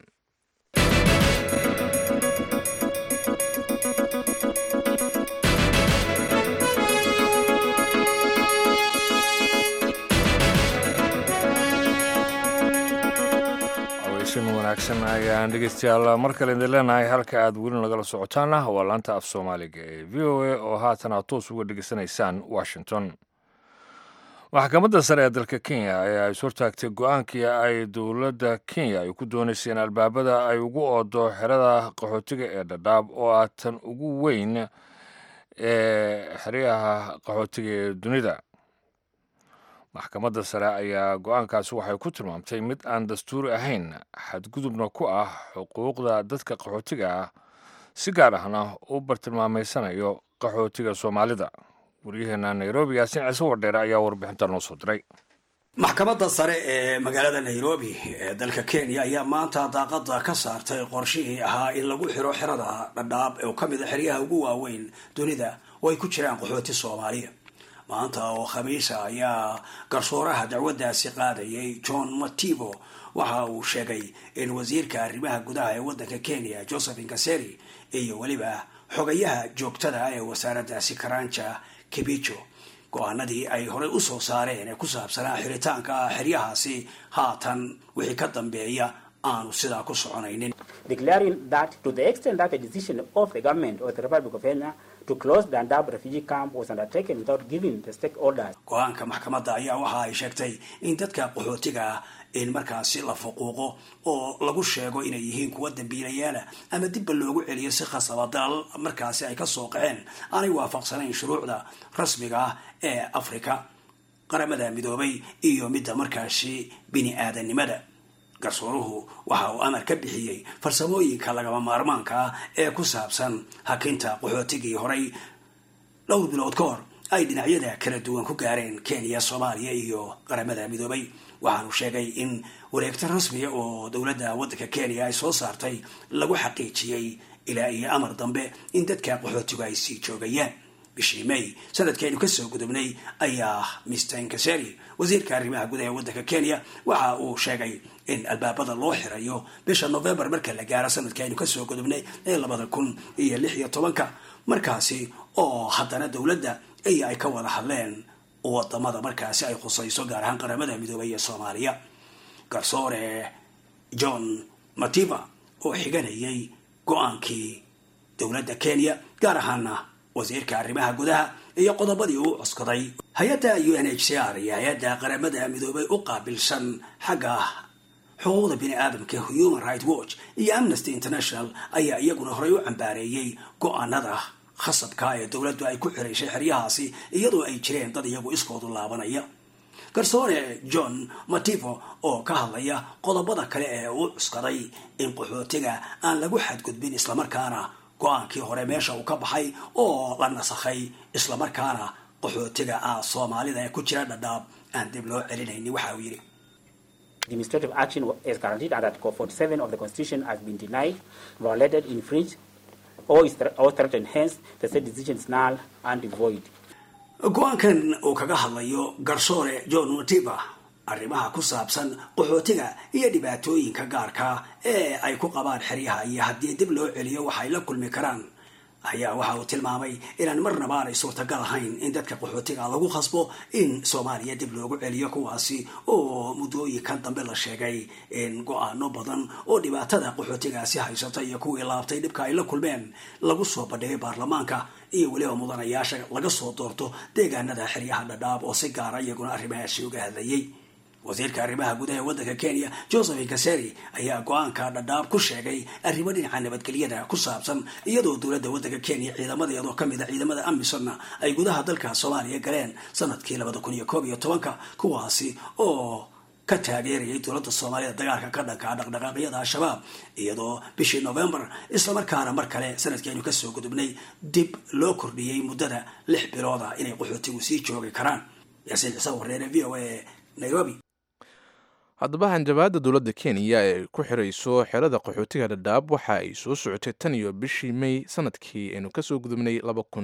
Speaker 1: aweysan wanaagsan ayaan dhegeystayaal mar kale idin leenahay halka aad weli nagala socotaana waa laanta af soomaaliga ee v o a oo haatan aad toos uga dhegeysanaysaan washington maxkamadda sare ee dalka kenya ayaa is hortaagtay go-aankii ay dowladda kenya ay ku doonayseen albaabada ay ugu oodo xerada qaxootiga ee dhadhaab oo ah tan ugu weyn ee xeryaha qaxootiga ee dunida maxkamadda sare ayaa go-aankaasi waxay ku tilmaamtay mid aan dastuuri ahayn xadgudubna ku ah xuquuqda dadka qaxootiga ah si gaar ahna u bartilmaameysanayo qaxootiga soomaalida waryaheena nairobi yaasin ciise wardheere ayaa warbixinta noo soo diray
Speaker 16: maxkamadda sare ee magaalada nairobi ee dalka kenya ayaa maanta daaqada ka saartay qorshihii ahaa in lagu xiro xerada dhadhaab oo ka mid a xeryaha ugu waaweyn dunida oo ay ku jiraan qaxooti soomaaliya maanta oo khamiisa ayaa garsooraha dacwaddaasi qaadayay john mativo waxa uu sheegay in wasiirka arrimaha gudaha ee waddanka kenya joseph inkaseri iyo weliba xogayaha joogtada ee wasaaraddaasi karanja kibijo go-aanadii ay horey usoo saareen ee ku saabsanaa xiritaanka xeryahaasi haatan wixii ka dambeeya aanu sidaa ku soconaynin
Speaker 17: declaring that to the extent that the decision of the government of the Republic of Kenya to close the Dadaab refugee camp was undertaken without giving the stakeholders.
Speaker 16: go-aanka maxkamadda ayaa waxa ay sheegtay in dadka qaxootiga ah in markaasi la fuquuqo oo lagu sheego inay yihiin kuwa dambiilayaala ama dibba loogu celiyo si khasaba dalal markaasi ay kasoo qaceen aanay waafaqsanayn shuruucda rasmiga ah ee afrika qaramada midoobay iyo midda markaasi bini aadanimada garsooruhu waxa uu amar ka bixiyey farsamooyinka lagama maarmaanka ah ee ku saabsan hakinta qaxootigii horay dhowr bilood ka hor ay dhinacyada kala duwan ku gaareen kenya soomaaliya iyo qaramada midoobay waxaanu sheegay in wareegto rasmiya oo dowladda waddanka kenya ay soo saartay lagu xaqiijiyey ilaa iyo amar dambe in dadka qaxootigu ay sii joogayaan bishii may sanadkaynu kasoo gudubnay ayaa mr inkaseri wasiirka arrimaha gudaha ee waddanka kenya waxa uu sheegay in albaabada loo xirayo bisha novembar marka la gaaro sanadkaynu kasoo gudubnay ee labada kun iyo lix iyo tobanka markaasi oo haddana dowladda iyo ay ka wada hadleen wadamada markaasi ay khusayso gaar ahaan qaramada midoobay ee soomaaliya garsoore john mativa oo xiganayay go-aankii dowladda kenya gaar ahaana wasiirka arrimaha gudaha iyo qodobadii uu cuskaday hay-adda u n h c r iyo hay-adda qaramada midoobay u qaabilsan xagga xuquuqda bini aadamka human right watch iyo amnesty international ayaa iyaguna horey u cambaareeyey go-aanada khasabka ee dowladdu ay ku xiraysay xeryahaasi iyadoo ay jireen dad iyagu iskoodu laabanaya garsoore john mativo oo ka hadlaya qodobada kale ee uu cuskaday in qaxootiga aan lagu xadgudbin islamarkaana go-aankii hore meesha uu ka baxay oo la nasakhay islamarkaana qaxootiga ah soomaalida ee ku jira dhadhaab aan dib loo celinayni waxa uu yidhi
Speaker 17: Administrative action is guaranteed under Article 47 of the Constitution has been denied, violated, infringed, or is thre- or threatened. Hence, the said decision is null and void.
Speaker 16: go-aankan uu kaga hadlayo garsoore john matiba arrimaha ku saabsan qaxootiga iyo dhibaatooyinka gaarka ee ay ku qabaan xeryaha iyo haddii dib loo celiyo waxay la kulmi karaan ayaa waxa uu tilmaamay inaan marnaba aanay suurtagal ahayn in dadka qaxootiga lagu khasbo in soomaaliya dib loogu celiyo kuwaasi oo muddooyinkan dambe la sheegay in go-aano badan oo dhibaatada qaxootigaasi haysata iyo kuwii laabtay dhibka ay la kulmeen lagu soo bandhigay baarlamaanka iyo weliba mudanayaasha laga soo doorto deegaanada xeryaha dhadhaab oo si gaara iyaguna arrimahaasi uga hadlayay wasiirka arrimaha gudaha ee waddanka kenya joseph kaseri ayaa go-aanka dhadhaab ku sheegay arrimo dhinaca nabadgelyada ku saabsan iyadoo dowladda waddanka kenya ciidamadeedoo kamid a ciidamada amisonna ay gudaha dalka soomaaliya galeen sanadkii labada kun iyo koob iyo tobanka kuwaasi oo ka taageerayay dowladda soomaalida dagaalka ka dhanka dhaqdhaqaaqyada al-shabaab iyadoo bishii novembar islamarkaana mar kale sanadkii aynu kasoo gudubnay dib loo kordhiyey muddada lix bilooda inay qaxootigu sii joogi karaan yaasiin ciise wareere v o a nairobi
Speaker 2: haddaba hanjabaadda dowladda kenya ee ku xirayso xerada qaxootiga dhadhaab waxa ay soo socotay tan iyo bishii may sanadkii aynu kasoo gudubnay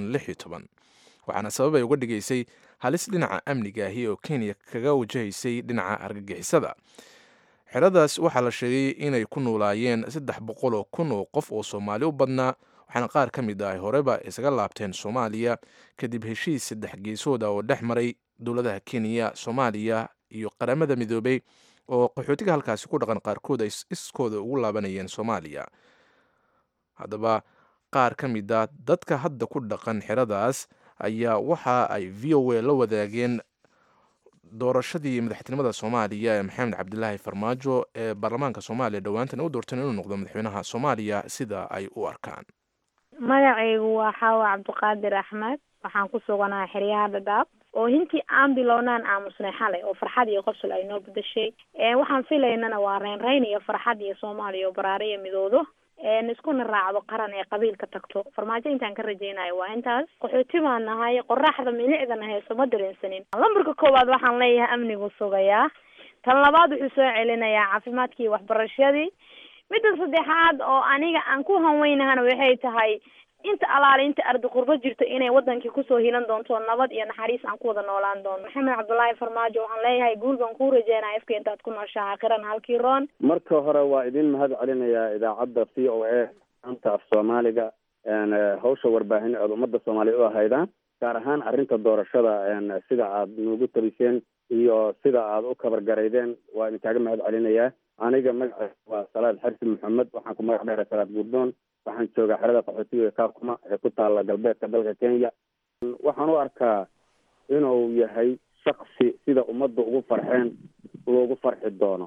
Speaker 2: waxaana sabab ay uga dhigaysay halis dhinaca amniga ahi oo kenya kaga wajahaysay dhinaca argagixisada xeradaas waxaa la sheegay inay ku noolaayeen saddex boqol oo kun oo qof oo soomaali u badnaa waxaana qaar ka mid ah horeba isaga laabteen soomaaliya kadib heshiis saddex geesooda oo dhex maray dowladaha kenya soomaaliya iyo qaramada midoobay oo qaxootiga halkaasi ku dhaqan qaarkood ay iskooda ugu laabanayeen soomaaliya haddaba qaar ka mid a dadka hadda ku dhaqan xeradaas ayaa waxa ay v o a la wadaageen doorashadii madaxtinimada soomaaliya ee maxamed cabdilaahi farmaajo ee baarlamaanka soomaaliya dhowaantan u doorteen inuu noqdo madaxweynaha soomaaliya sida ay u arkaan
Speaker 18: magacaygu waa xaawa cabdiqaadir axmed waxaan ku suganahay xeryaha dhadhaab oo hintii aan bilownaan aamusnay xalay oo farxad iyo qosol ay noo bedashay waxaan filaynana waa reynreyn iyo farxad iyo soomaaliya oo baraare iyo midoodo iskuna raacdo qaran ee qabiilka tagto farmaajo intaan ka rajaynayo waa intaas qaxooti baan nahay qoraxda milicdana hayso ma dareensanin lambarka koowaad waxaan leeyahay amnigu sugayaa tan labaad wuxuu soo celinayaa caafimaadkii iyo waxbarashadii midda saddexaad oo aniga aan ku hanweynahana waxay tahay inta alaale inta ardi qurbo jirto inay wadankii kusoo hilan doonto nabad iyo naxariis aan ku wada noolaan doono maxamed cabdullaahi farmaajo waxaan leeyahay guul baan kuu rajeynaya afka intaad ku nooshaha akhiran halkii roon
Speaker 19: marka hore waa idin mahad celinayaa idaacadda v o a anta af soomaaliga hawsha warbaahin aad ummadda soomaaliya u ahaydaan gaar ahaan arrinta doorashada sida aad noogu tabiseen iyo sida aad u kabargaraydeen waa idinkaaga mahad celinayaa aniga magaca waa salaad xarsi maxamed waxaan ku magac dheera salaad gurdoon waxaan joogaa xerada qaxootiga kaakuma ee ku taala galbeedka dalka kenya waxaan u arkaa inuu yahay shaksi sida ummadda ugu farxeen loogu farxi doono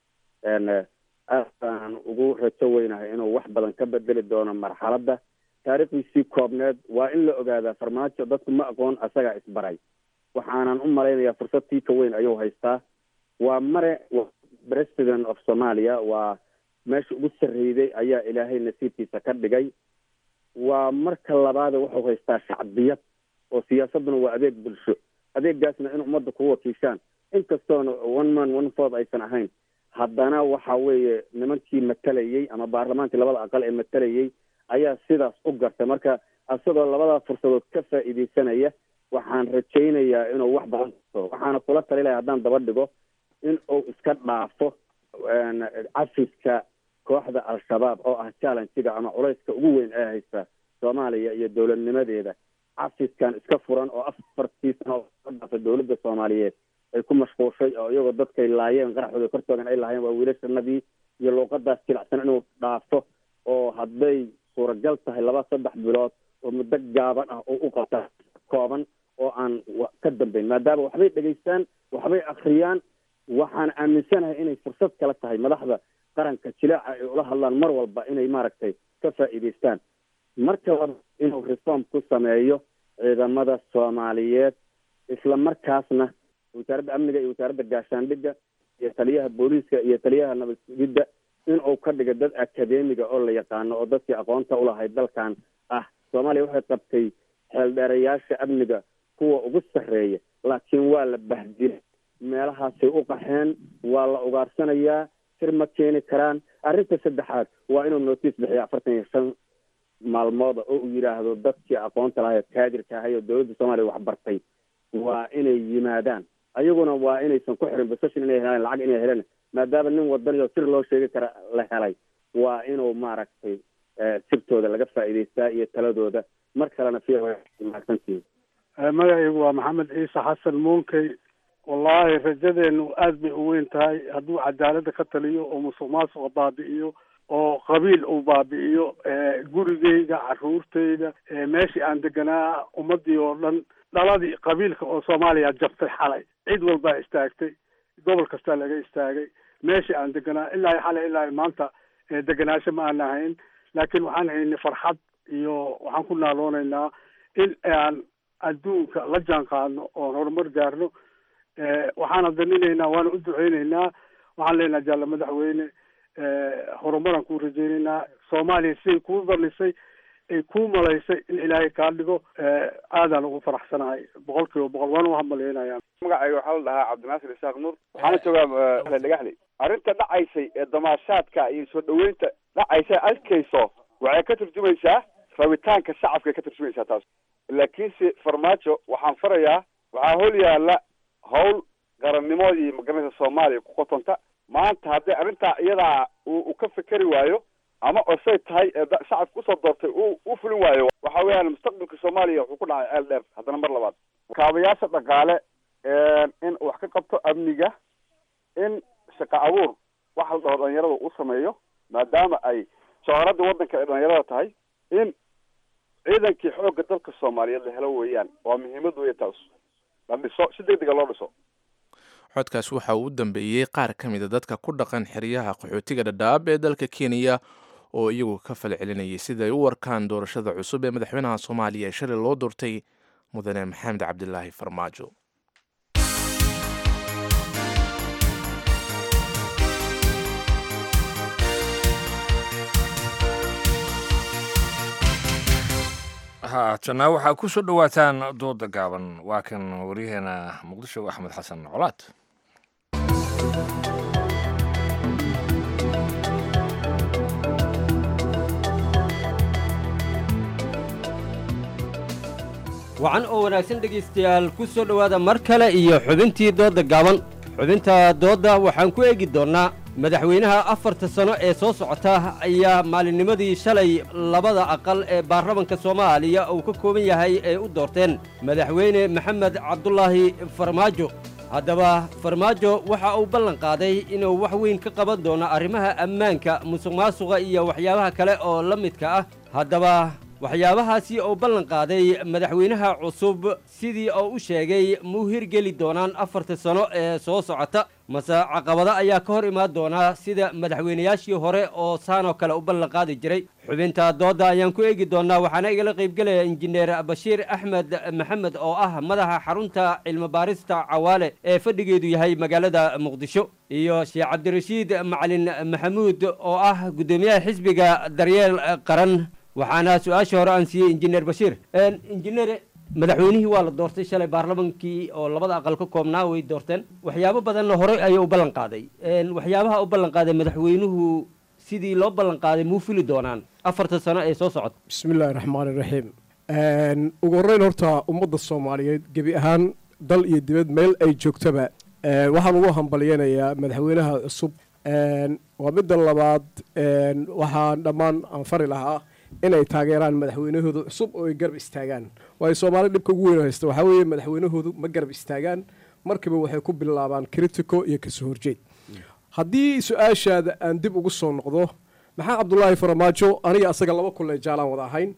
Speaker 19: aad baan ugu rajo weynahay inuu wax badan ka bedeli doono marxaladda taariikhdiisii koobneed waa in la ogaadaa farmaajo dadku ma aqoon asagaa isbaray waxaanan u malaynayaa fursad tii ka weyn ayuu haystaa waa mare president of somalia waa meesha ugu sarreyday ayaa ilaahay nasiibkiisa ka dhigay waa marka labaade wuxuu haystaa shacbiyad oo siyaasadduna waa adeeg bulsho adeegaasna in ummadda ku wakiishaan inkastoona one man one ford aysan ahayn haddana waxa weeye nimankii matalayey ama baarlamaankii labada aqal ee matalayey ayaa sidaas u gartay marka isagoo labadaa fursadood ka faa'iideysanaya waxaan rajaynayaa inuu wax badan kasto waxaana kula tali lahay haddaan daba dhigo in uu iska dhaafo cafiska kooxda al-shabaab oo ah challengiga ama culayska ugu weyn ee haysta soomaaliya iyo dowladnimadeeda cafiskan iska furan oo afartii sano oo ka dhaafay dowladda soomaaliyeed ay ku mashquushay oo iyagoo dadkay laayeen qaraxooda kortoogan ay lahaayeen waa wiilashanadii iyo luuqadaas jilicsan inuu dhaafo oo hadday suuragal tahay laba saddex bilood oo muddo gaaban ah oo u qabta kooban oo aan ka dambayn maadaama waxbay dhegaystaan waxbay akriyaan waxaan aaminsanahay inay fursad kala tahay madaxda qaranka jileeca ay ula hadlaan mar walba inay maaragtay ka faa'iidaystaan marka laba inuu reform ku sameeyo ciidamada soomaaliyeed isla markaasna wasaaradda amniga iyo wasaaradda gaashaandhigga iyo taliyaha booliiska iyo taliyaha nabad sugidda inuu ka dhigo dad akademiga oo la yaqaano oo dadkii aqoonta ulahayd dalkan ah soomaaliya waxay qabtay xeeldheerayaasha amniga kuwa ugu sarreeya laakiin waa la bahdilay meelahaasay u qaxeen waa la ugaarsanayaa sir ma keeni karaan arrinta saddexaad waa inuu notice bixiyo afartan iyo shan maalmooda oo uu yidhaahdo dadkii aqoonta lahayd kaadirka ahay oo dowladda soomaaliya waxbartay waa inay yimaadaan ayaguna waa inaysan ku xirin basashin inay helaan lacag inay heleen maadaama nin wadaniyo sir loo sheegi kara la helay waa inuu maaragtay sirtooda laga faa'iidaystaa iyo taladooda mar kalena fi mahadsantihin
Speaker 20: magacaygu waa maxamed ciise xasan muunkey wallaahi rajadeenu aad bay u weyn tahay hadduu cadaaladda ka taliyo oo musuq maasuqa baabi'iyo oo qabiil uu baabi'iyo gurigeyga caruurteyda meeshii aan deganaa ummadii oo dhan dhaladii qabiilka oo soomaaliya jabtay xalay cid walbaa istaagtay gobol kastaa laga istaagay meeshii aan deganaa ilaa xalay ilaa maanta deganaansho ma aan ahayn laakiin waxaan haynay farxad iyo waxaan ku naaloonaynaa in aan adduunka la jaan qaadno oon horumar gaarno waxaana daninaynaa waana u duceyneynaa waxaan leenaha jaalla madaxweyne horumaraan kuu rajeyneynaa soomaaliya siday kuu danisay ay kuu malaysay in ilaahay kaa dhigo aadaan ugu faraxsanahay boqol kiiba boqol waana u hambalyeynaya
Speaker 21: magacayga waxaa la dhahaa cabdinaasir isaaq nuur waxaana joogaa dhagaxley arrinta dhacaysay ee damaashaadka iyo soo dhaweynta dhacaysa arkayso waxay ka turjumaysaa rabitaanka shacabkay ka turjumaysaa taas laakiinse farmaajo waxaan farayaa waxaa hol yaala hawl qarannimadii magaranaysa soomaaliya ku qotonta maanta haddii arrintaa iyadaa uu ka fikeri waayo ama osay tahay ee shacabka usoo doortay u u fulin waayo waxa weeyaan mustaqbalka soomaaliya wuxuu ku dhacay ceel dheer haddana mar labaad kaabayaasha dhaqaale in wax ka qabto amniga in shaqo abuur waxa la dhaho dhalinyarada u sameeyo maadaama ay shooradii waddanka ay dhalinyarada tahay in ciidankii xoogga dalka soomaaliyeed la helo weeyaan waa muhiimad weya taas la dhiso si deg dega loo dhiso
Speaker 2: xodkaas waxa uu u dambeeyey qaar ka mid a dadka ku dhaqan xeryaha qaxootiga dhadhaab ee dalka kenya oo iyagu ka fal celinayay siday u warkaan doorashada cusub ee madaxweynaha soomaaliya ee shalay loo doortay mudane maxamed cabdilaahi farmaajo
Speaker 1: haatana waxaa ku soo dhowaataan dooda gaaban waa kan waryaheena muqdisho axmed xasan colaad
Speaker 22: wacan oo wanaagsan dhegaystayaal ku soo dhowaada mar kale iyo xubintii doodda gaaban xubinta doodda waxaan ku eegi doonnaa madaxweynaha afarta sano ee soo socota ayaa maalinnimadii shalay labada aqal ee baarlamanka soomaaliya uu ka kooban yahay ay u doorteen madaxweyne maxamed cabdulaahi farmaajo haddaba farmaajo waxa uu ballan qaaday inuu wax weyn ka qaban doono arrimaha ammaanka musuq maasuqa iyo waxyaabaha kale oo la midka ah haddaba waxyaabahaasi oo ballan qaaday madaxweynaha cusub sidii oo u sheegay muu hirgeli doonaan afarta sano ee soo socota mase caqabado ayaa ka hor imaan doonaa sida madaxweynayaashii hore oo saanoo kale u ballan qaadi jiray xubinta doodda ayaan ku eegi doonnaa waxaana igala qaybgelaya injineer bashiir axmed maxamed oo ah madaxa xarunta cilmibaarista cawaale ee fadhigeedu yahay magaalada muqdisho iyo sheekh cabdirashiid macalin maxamuud oo ah guddoomiyaha xisbiga daryeel qaran waxaana su-aasha hore aan siiyey injineer bashiir injineer madaxweynihii waa la doortay shalay baarlamankii oo labada aqal ka koobnaa way doorteen waxyaabo badanna horey ayuu u ballan qaaday waxyaabaha u ballan qaaday madaxweynuhu sidii loo ballan qaaday muu fili doonaan afarta sano ee soo socota
Speaker 23: bismillahi raxmaani raxiim ugu horreyn horta ummadda soomaaliyeed gebi ahaan dal iyo dibad meel ay joogtaba waxaan ugu hambalyanayaa madaxweynaha cusub waa midda labaad waxaan dhammaan aan fari lahaa inay taageeraan madaxweynahooda cusub oo ay garab istaagaan waayo soomaali dhibka ugu weyn haysta waxaa weeye madaxweynahoodu ma garab istaagaan markiiba waxay ku bilaabaan critico iyo kasoo horjeed haddii su-aashaada aan dib ugu soo noqdo maxaa cabdulaahi farmaajo aniga asaga laba kulle jaalaan wada ahayn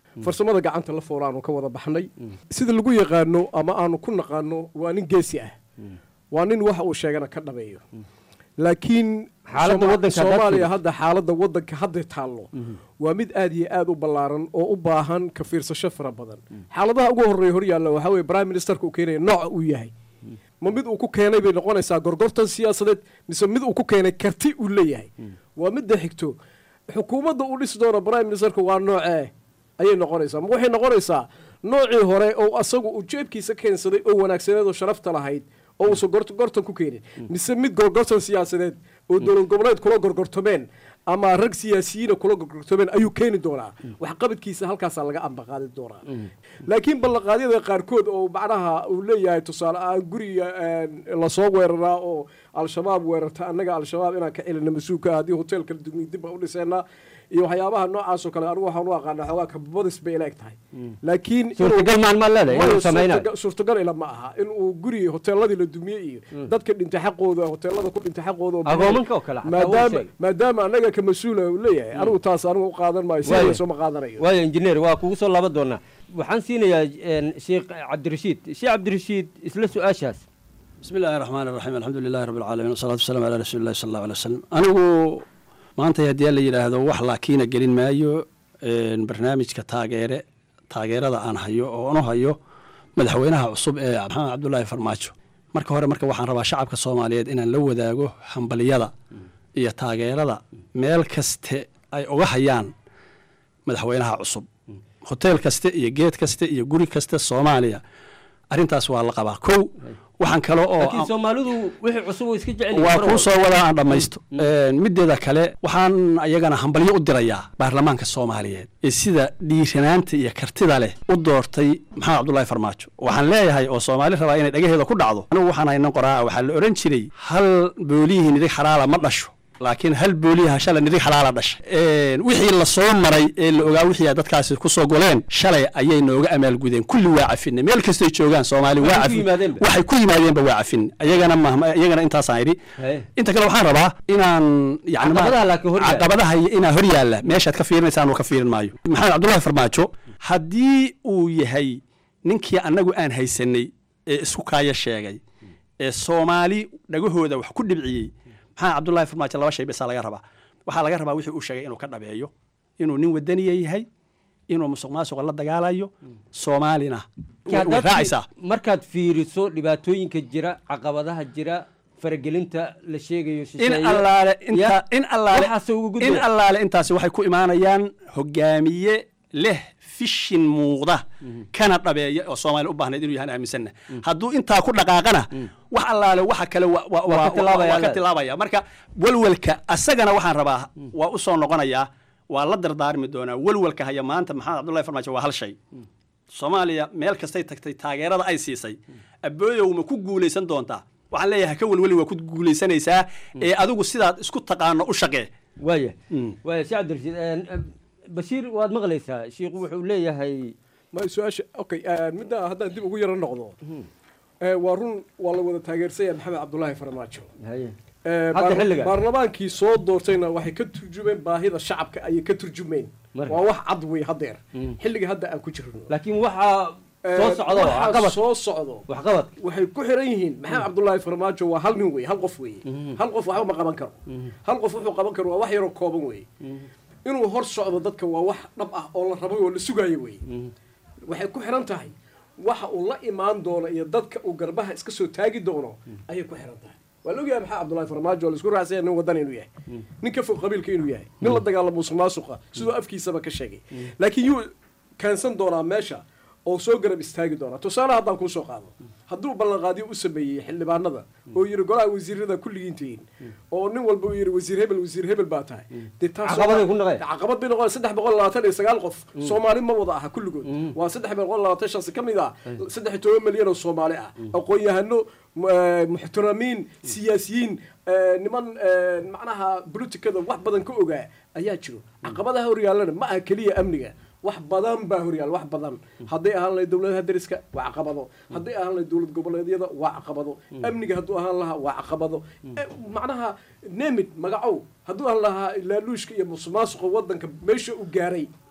Speaker 23: farsamada gacanta la fool aanu ka wada baxnay sida lagu yaqaano ama aanu ku naqaano waa nin geesi ah waa nin waxa uu sheegana ka dhabeeyo laakiin
Speaker 22: Xaaladda
Speaker 23: Soma-
Speaker 22: waddanka haddaad
Speaker 23: soomaaliya
Speaker 22: fiiriso.
Speaker 23: hadda xaaladda waddanka hadda taallo waa mid aad iyo aad u ballaaran oo u baahan ka fiirsasho fara badan xaaladaha ugu horreeya hor yaalla waxaa weye prime ministerka uu keenaya nooca uu yahay ma mid uu ku keenay bay noqonaysaa gorgortan siyaasadeed mise mid uu ku keenay karti uu leeyahay waa midda xigto xukuumadda uu dhisi doono prime ministerka waa noocee ayay noqonaysaa ma waxay noqonaysaa noocii hore oo asagu uu jeebkiisa keensaday oo wanaagsaneed oo sharafta lahayd oo uusan gort- gortan ku keenin mise mid gorgortan siyaasadeed oo dowlad goboleed kula gorgortomeen ama rag siyaasiyiina kula gorgortomeen ayuu keeni doonaa waxqabadkiisa halkaasaa laga ambaqaadi doonaa laakiin ballanqaadyada qaarkood oo macnaha uu leeyahay tusaale ahaan guriga een, lasoo weeraraa oo al-shabaab weerarta annaga al-shabaab inaan ka celina mas-uulka ah haddii hoteelka dugmi dib baan u dhiseenaa iyo waxyaabaha noocaasoo kale anigu waxaan u aqaana xoogaa kabadis bay ila eg tahay laakiin inuu-
Speaker 22: Suurtagal maan maa leedahay inuu
Speaker 23: Waayo,
Speaker 22: samaynayo?
Speaker 23: suurtagal- suurtagal ila ma aha in uu guri hoteeladii la dumiyey iyo dadka dhintay xaqooda hoteelada ku dhintay xaqooda oo
Speaker 22: Agoomanka oo kale xataa wuu
Speaker 23: maadaama
Speaker 22: sheegay.
Speaker 23: maadaama annaga ka mas-uula uu leeyahay anigu taas anigu u qaadan maayo
Speaker 22: Waayo.
Speaker 23: sidaasoo ma qaadanayo
Speaker 22: waayo injineer waa kugu soo laba doonaa waxaan siinayaa een, sheekh cabdirashiid sheekh cabdirashiid isla su-aashaas
Speaker 6: بسم الله الرحمن الرحيم الحمد لله رب العالمين والصلاة والسلام على رسول الله صلى الله عليه وسلم أنigu maanta haddii la yidhaahdo wax laakiina gelin maayo een, barnaamijka taageere taageerada aan hayo oo anu hayo madaxweynaha cusub ee maxamed cabdulaahi farmaajo marka hore marka waxaan rabaa shacabka soomaaliyeed inaan la wadaago hambaliyada iyo taageerada meel kaste ay uga hayaan madaxweynaha cusub hoteel kaste iyo geed kaste iyo guri kaste soomaaliya arrintaas waa la qabaa kow waxaan kale oo
Speaker 22: laakiin soomaalidu wixii cusub oo iska jecel
Speaker 6: waa kuu soo wadaa aan dhammaysto mideeda kale waxaan ayagana hambalyo u dirayaa baarlamaanka soomaaliyeed ee sida dhiiranaanta iyo kartida leh u doortay maxamed cabdulaahi farmaajo waxaan leeyahay oo soomaali rabaa inay dhagaheeda ku dhacdo anigu waxaan haynan qoraa waxaa la ohan jiray hal boolihii nidig xalaala ma dhasho laakiin hal booliyaha shalay nidig xalaala dhashay wixii la soo maray ee la ogaa wixii ay dadkaasi ku soo goleen shalay ayay nooga amaalgudeen kulli waa cafinay meel kastoy joogaan soomaali waa
Speaker 22: Waxay ku
Speaker 6: cafin
Speaker 22: yimaadeenba.
Speaker 6: waxay ku yimaadeenba waa cafin iyagana ma iyagana intaasaan idhi inta kale waxaan rabaa inaan yani ma-
Speaker 22: Caqabadaha laakiin hor yaalla.
Speaker 6: caqabadaha iyo inaa hor yaalla meeshaad ka fiirinaysaan uu ka fiirin maayo maxamed cabdullaahi farmaajo haddii uu yahay ninkii annagu aan haysanay ee isku kaaya sheegay ee soomaali dhagahooda wax ku dhibciyey maxamed cabdullaahi farmaajo laba shay bisaa laga rabaa waxaa laga rabaa wixii uu sheegay inuu ka dhabeeyo inuu nin wadaniya yahay inuu musuq maasuqa la dagaalayo soomaalina way way raacaysaa
Speaker 22: markaad fiiriso dhibaatooyinka jira caqabadaha jira faragelinta la sheegayo
Speaker 6: in
Speaker 22: shisheeye,
Speaker 6: allaale inta
Speaker 22: ya,
Speaker 6: in allaale
Speaker 22: waxaase ugu
Speaker 6: in
Speaker 22: gudbaya.
Speaker 6: allaale intaasi waxay ku imaanayaan hogaamiye leh fishin muuqda kana dhabeeya oo soomaaliya u baahnayd inuu yahan aaminsanna hadduu intaa ku dhaqaaqana wax allaale waxa kale wa- wa-
Speaker 22: Waa ka
Speaker 6: wa-
Speaker 22: tilaabaya
Speaker 6: waa ka
Speaker 22: alle.
Speaker 6: tilaabaya marka welwelka asagana waxaan rabaa waa u soo noqonayaa waa la dardaarmi doonaa welwelka haya maanta maxamed cabdullahi farmaajo waa hal shay soomaaliya meel kastay tagtay taageerada ay siisay abooyow ma ku guulaysan doontaa waxaan leeyahay ka welweli waa ku guulaysanaysaa ee adigu sidaad isku taqaano u shaqee
Speaker 22: waaya waaya sheekh cabdirashiid een, een, bashiir waad maqlaysaa shiikhu wuxuu leeyahay
Speaker 23: ma su-aasha okay midda haddaan dib ugu yaro noqdo Eh, waa run waa la wada taageersanya maxamed cabdulaahi farmaajo
Speaker 22: haye
Speaker 23: Eh,
Speaker 22: Hadda
Speaker 23: baar-
Speaker 22: xilligan.
Speaker 23: baarlamaankii soo doortayna waxay ka turjumeen baahida shacabka ayay ka turjumeen
Speaker 22: Marka.
Speaker 23: waa wax cad wey haddeer xilliga hadda aan ku jirno
Speaker 22: laakiin waxaa
Speaker 23: Eh,
Speaker 22: soo socdo
Speaker 23: waxaa
Speaker 22: waxqabad
Speaker 23: soo socdo
Speaker 22: waxqabad
Speaker 23: waxay ku xiran yihiin maxamed cabdulaahi farmaajo waa hal nin wey hal qof weye hal qof waxba ma qaban karo hal qof wuxuu qaban karo waa wax yaroo kooban weye inuu hor socdo dadka waa wax dhab ah oo la rabay oo la sugayo weye waxay ku xiran tahay waxa uu la imaan doono iyo dadka uu garbaha iska soo taagi doono ayay ku xiran tahay waa la ogyahay maxaa cabdulaahi farmaajo oo la isku raacsanya nin wadan inuu yahay nin ka fog qabiilka inuu yahay nin la dagaalamo musuq maasuqa sidoo afkiisaba ka sheegay laakiin yuu keensan doonaa meesha oo soo garab istaagi doonaa tusaale haddaan kuu soo qaado hadduu ballanqaadyo u sameeyey xildhibaanada oo yidhi golaha wasiirada kulligiin tihiin oo nin walba uu yidhi wasiir hebel wasiir hebel baa tahay dee taas
Speaker 22: Caqabaday ku noqdeen.
Speaker 23: caqabad bay noqon saddex boqol labaatan iyo sagaal qof soomaali ma wada aha kulligood waa saddex boqol labaatan shansi ka mid ah saddex iyo toban milyan oo soomaali ah aqoon-yahano mu- eh, muxtaramiin siyaasiyiin eh, niman eh, macnaha politikada wax badan ka ogaa ayaa jiro caqabadaha horyaallana ma aha keliya amniga wax badan baa horyaal wax badan hadday ahaan lahayd dowladaha dariska waa caqabado hadday ahaan lahayd dowlad goboleedyada waa caqabado amniga hadduu ahaan lahaa waa caqabado Eh, macnaha nemid magacow hadduu ahaan lahaa laaluushka iyo musuqmaasuqa wadanka meesha uu gaaray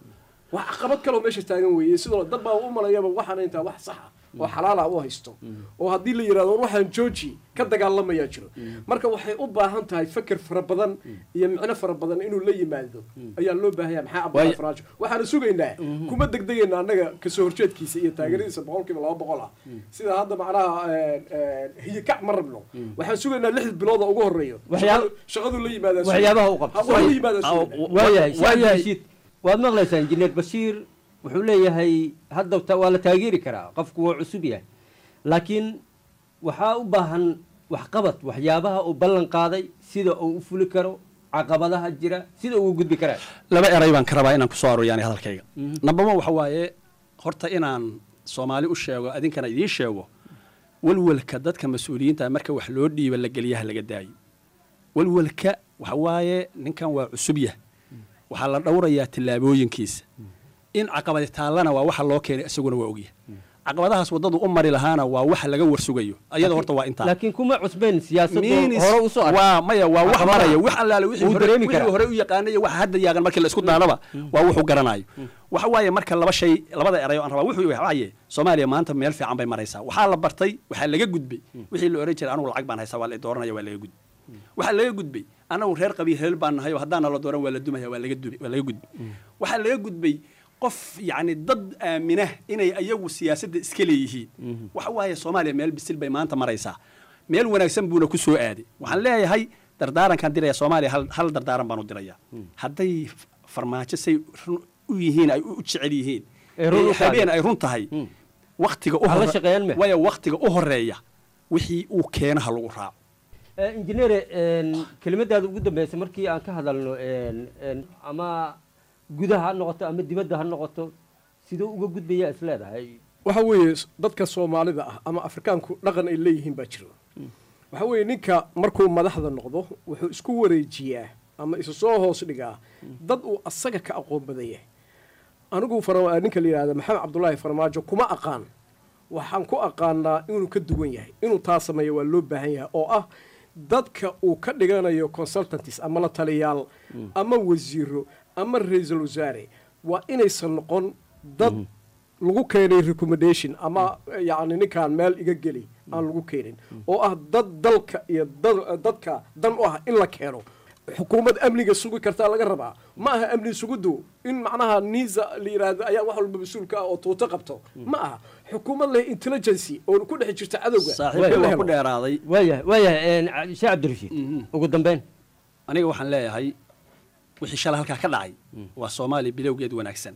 Speaker 23: wax caqabad kaloo meesha taagan weeye sidoo dad baa u malayaba waxaana intaa wax sax ah oo xalaal ah u haysto oo haddii la yidhahdo war waxaan jooji ka dagaalamayaa jiro marka waxay u baahan tahay feker fara badan iyo micno fara badan inuu la yimaado ayaa loo baahanya maxaa abdullah
Speaker 6: Waay-
Speaker 23: faraajo waxaanu sugaynaa kuma degdegayna annaga kasoo horjeedkiisa iyo taageeradiisa boqolkiiba laba boqol ah sida hadda macnaha hiyikac ma rabno waxaan sugaynaa lix bilooda ugu horeeyo
Speaker 22: Waxyaab-
Speaker 23: shaqadu la yimaadaa
Speaker 22: waxyaabaha u qabto
Speaker 23: la yimaadaa
Speaker 22: waayahay Saad Rashid, waad maqlaysaa injineer bashiir wuxuu leeyahay hadda ta- waa la taageeri karaa qofku waa cusub yahay laakiin waxaa u baahan waxqabad waxyaabaha uu ballan qaaday sida uu u fuli karo caqabadaha jira sida uu u gudbi karaa
Speaker 6: laba eray baan ka rabaa inaan kusoo arooriyaani hadalkayga
Speaker 22: Mhm.
Speaker 6: number one waxa waaye horta inaan soomaali u sheego adinkana idiin sheego walwalka dadka mas-uuliyiinta marka wax loo dhiiba la geliyaha laga daayo walwalka waxa waaye ninkan waa cusub yah waxaa la dhowrayaa tillaabooyinkiisa in caqabadi taallana waa waxa loo keenay isaguna waa ogyahay caqabadahaas waddadu u mari lahaana waa waxa laga warsugayo ayada horta waa intaa
Speaker 22: laakiin kuma cusbayn siyaasadda
Speaker 6: Minis-
Speaker 22: hore usoo arkay.
Speaker 6: waa maya waa wax
Speaker 22: Caqabadaha.
Speaker 6: maraya wax allaale wixii
Speaker 22: Wuu
Speaker 6: hore-
Speaker 22: dareemi
Speaker 6: wixii
Speaker 22: karaa.
Speaker 6: hore u yaqaanay iyo waxa hadda yaagan markii la isku daanaba waa wuxuu garanayo waxa waaye marka laba shay labada erayo aan rabaa wuxuu waaye soomaaliya maanta meel fiican bay maraysaa waxaa la bartay waxaa laga gudbay wixii la oran jiray anugu lacag baan haysaa waa la dooranaya waa laga gudbay waxaa laga gudbay anagu reer qabiil heel baan nahay oo haddaana la dooran waa la dumaya waa laga dubi waa laga gudbay waxaa laga gudbay qof yacni dad aamina inay ayagu siyaasadda iska leeyihiin waxa waaye soomaaliya meel bisil bay maanta maraysaa meel wanaagsan buuna ku soo aaday waxaan leeyahay dardaarankaan diraya soomaaliya hal, hal dardaaran baan u diraya hadday f- farmaajo say run u yihiin ay u jecel yihiin
Speaker 22: Ay run u
Speaker 6: ee
Speaker 22: tahay.
Speaker 6: habeen ay run tahay waktiga u
Speaker 22: Ha la
Speaker 6: hore-
Speaker 22: shaqeeyaan me?
Speaker 6: waya waktiga u horeeya wixii uu keena ha lagu raaco
Speaker 22: Eh, injineere een, kelimadaada ugu dambeysay markii aan ka hadalno een, een, ama gudaha ha noqoto ama dibadda ha noqoto siduu uga gudbayaa is leedahay
Speaker 23: waxa weeye dadka soomaalida ah ama afrikaanku dhaqan ay leeyihiin baa jiro waxa weeye ninka markuu madaxda noqdo wuxuu isku wareejiyaa ama isu soo hoos dhigaa dad uu asaga ka aqoon badan yahay anigu fara- ninka la yidhahda maxamed cabdulaahi farmaajo kuma aqaan waxaan ku aqaanaa inuu ka duwan yahay inuu taa sameeyo waa loo baahan yahay oo ah dadka uu ka dhiganayo consultantis ama la taliyaal ama wasiiro ama ra-iisul wasaare waa inaysan noqon dad lagu keenay recommendation ama yacni ninkaan meel iga geli aan lagu keenin oo ah dad dalka iyo dad- dadka dan u ah in la keeno xukuumad amniga sugi kartaa laga rabaa ma aha amni sugiddu in macnaha niisa la yidhaahdo ayaa wax walba mas-uulka ah oo tuuto qabto ma aha xukuumad leh intelligency oo ku dhex jirta cadowga in la helo.
Speaker 6: dheeraaday
Speaker 22: waayahay waayahay sheekh cabdirashiid ugu dambeyn
Speaker 6: aniga waxaan leeyahay wixii shalay halkaa ka dhacay waa soomaaliya bilowgeed wanaagsan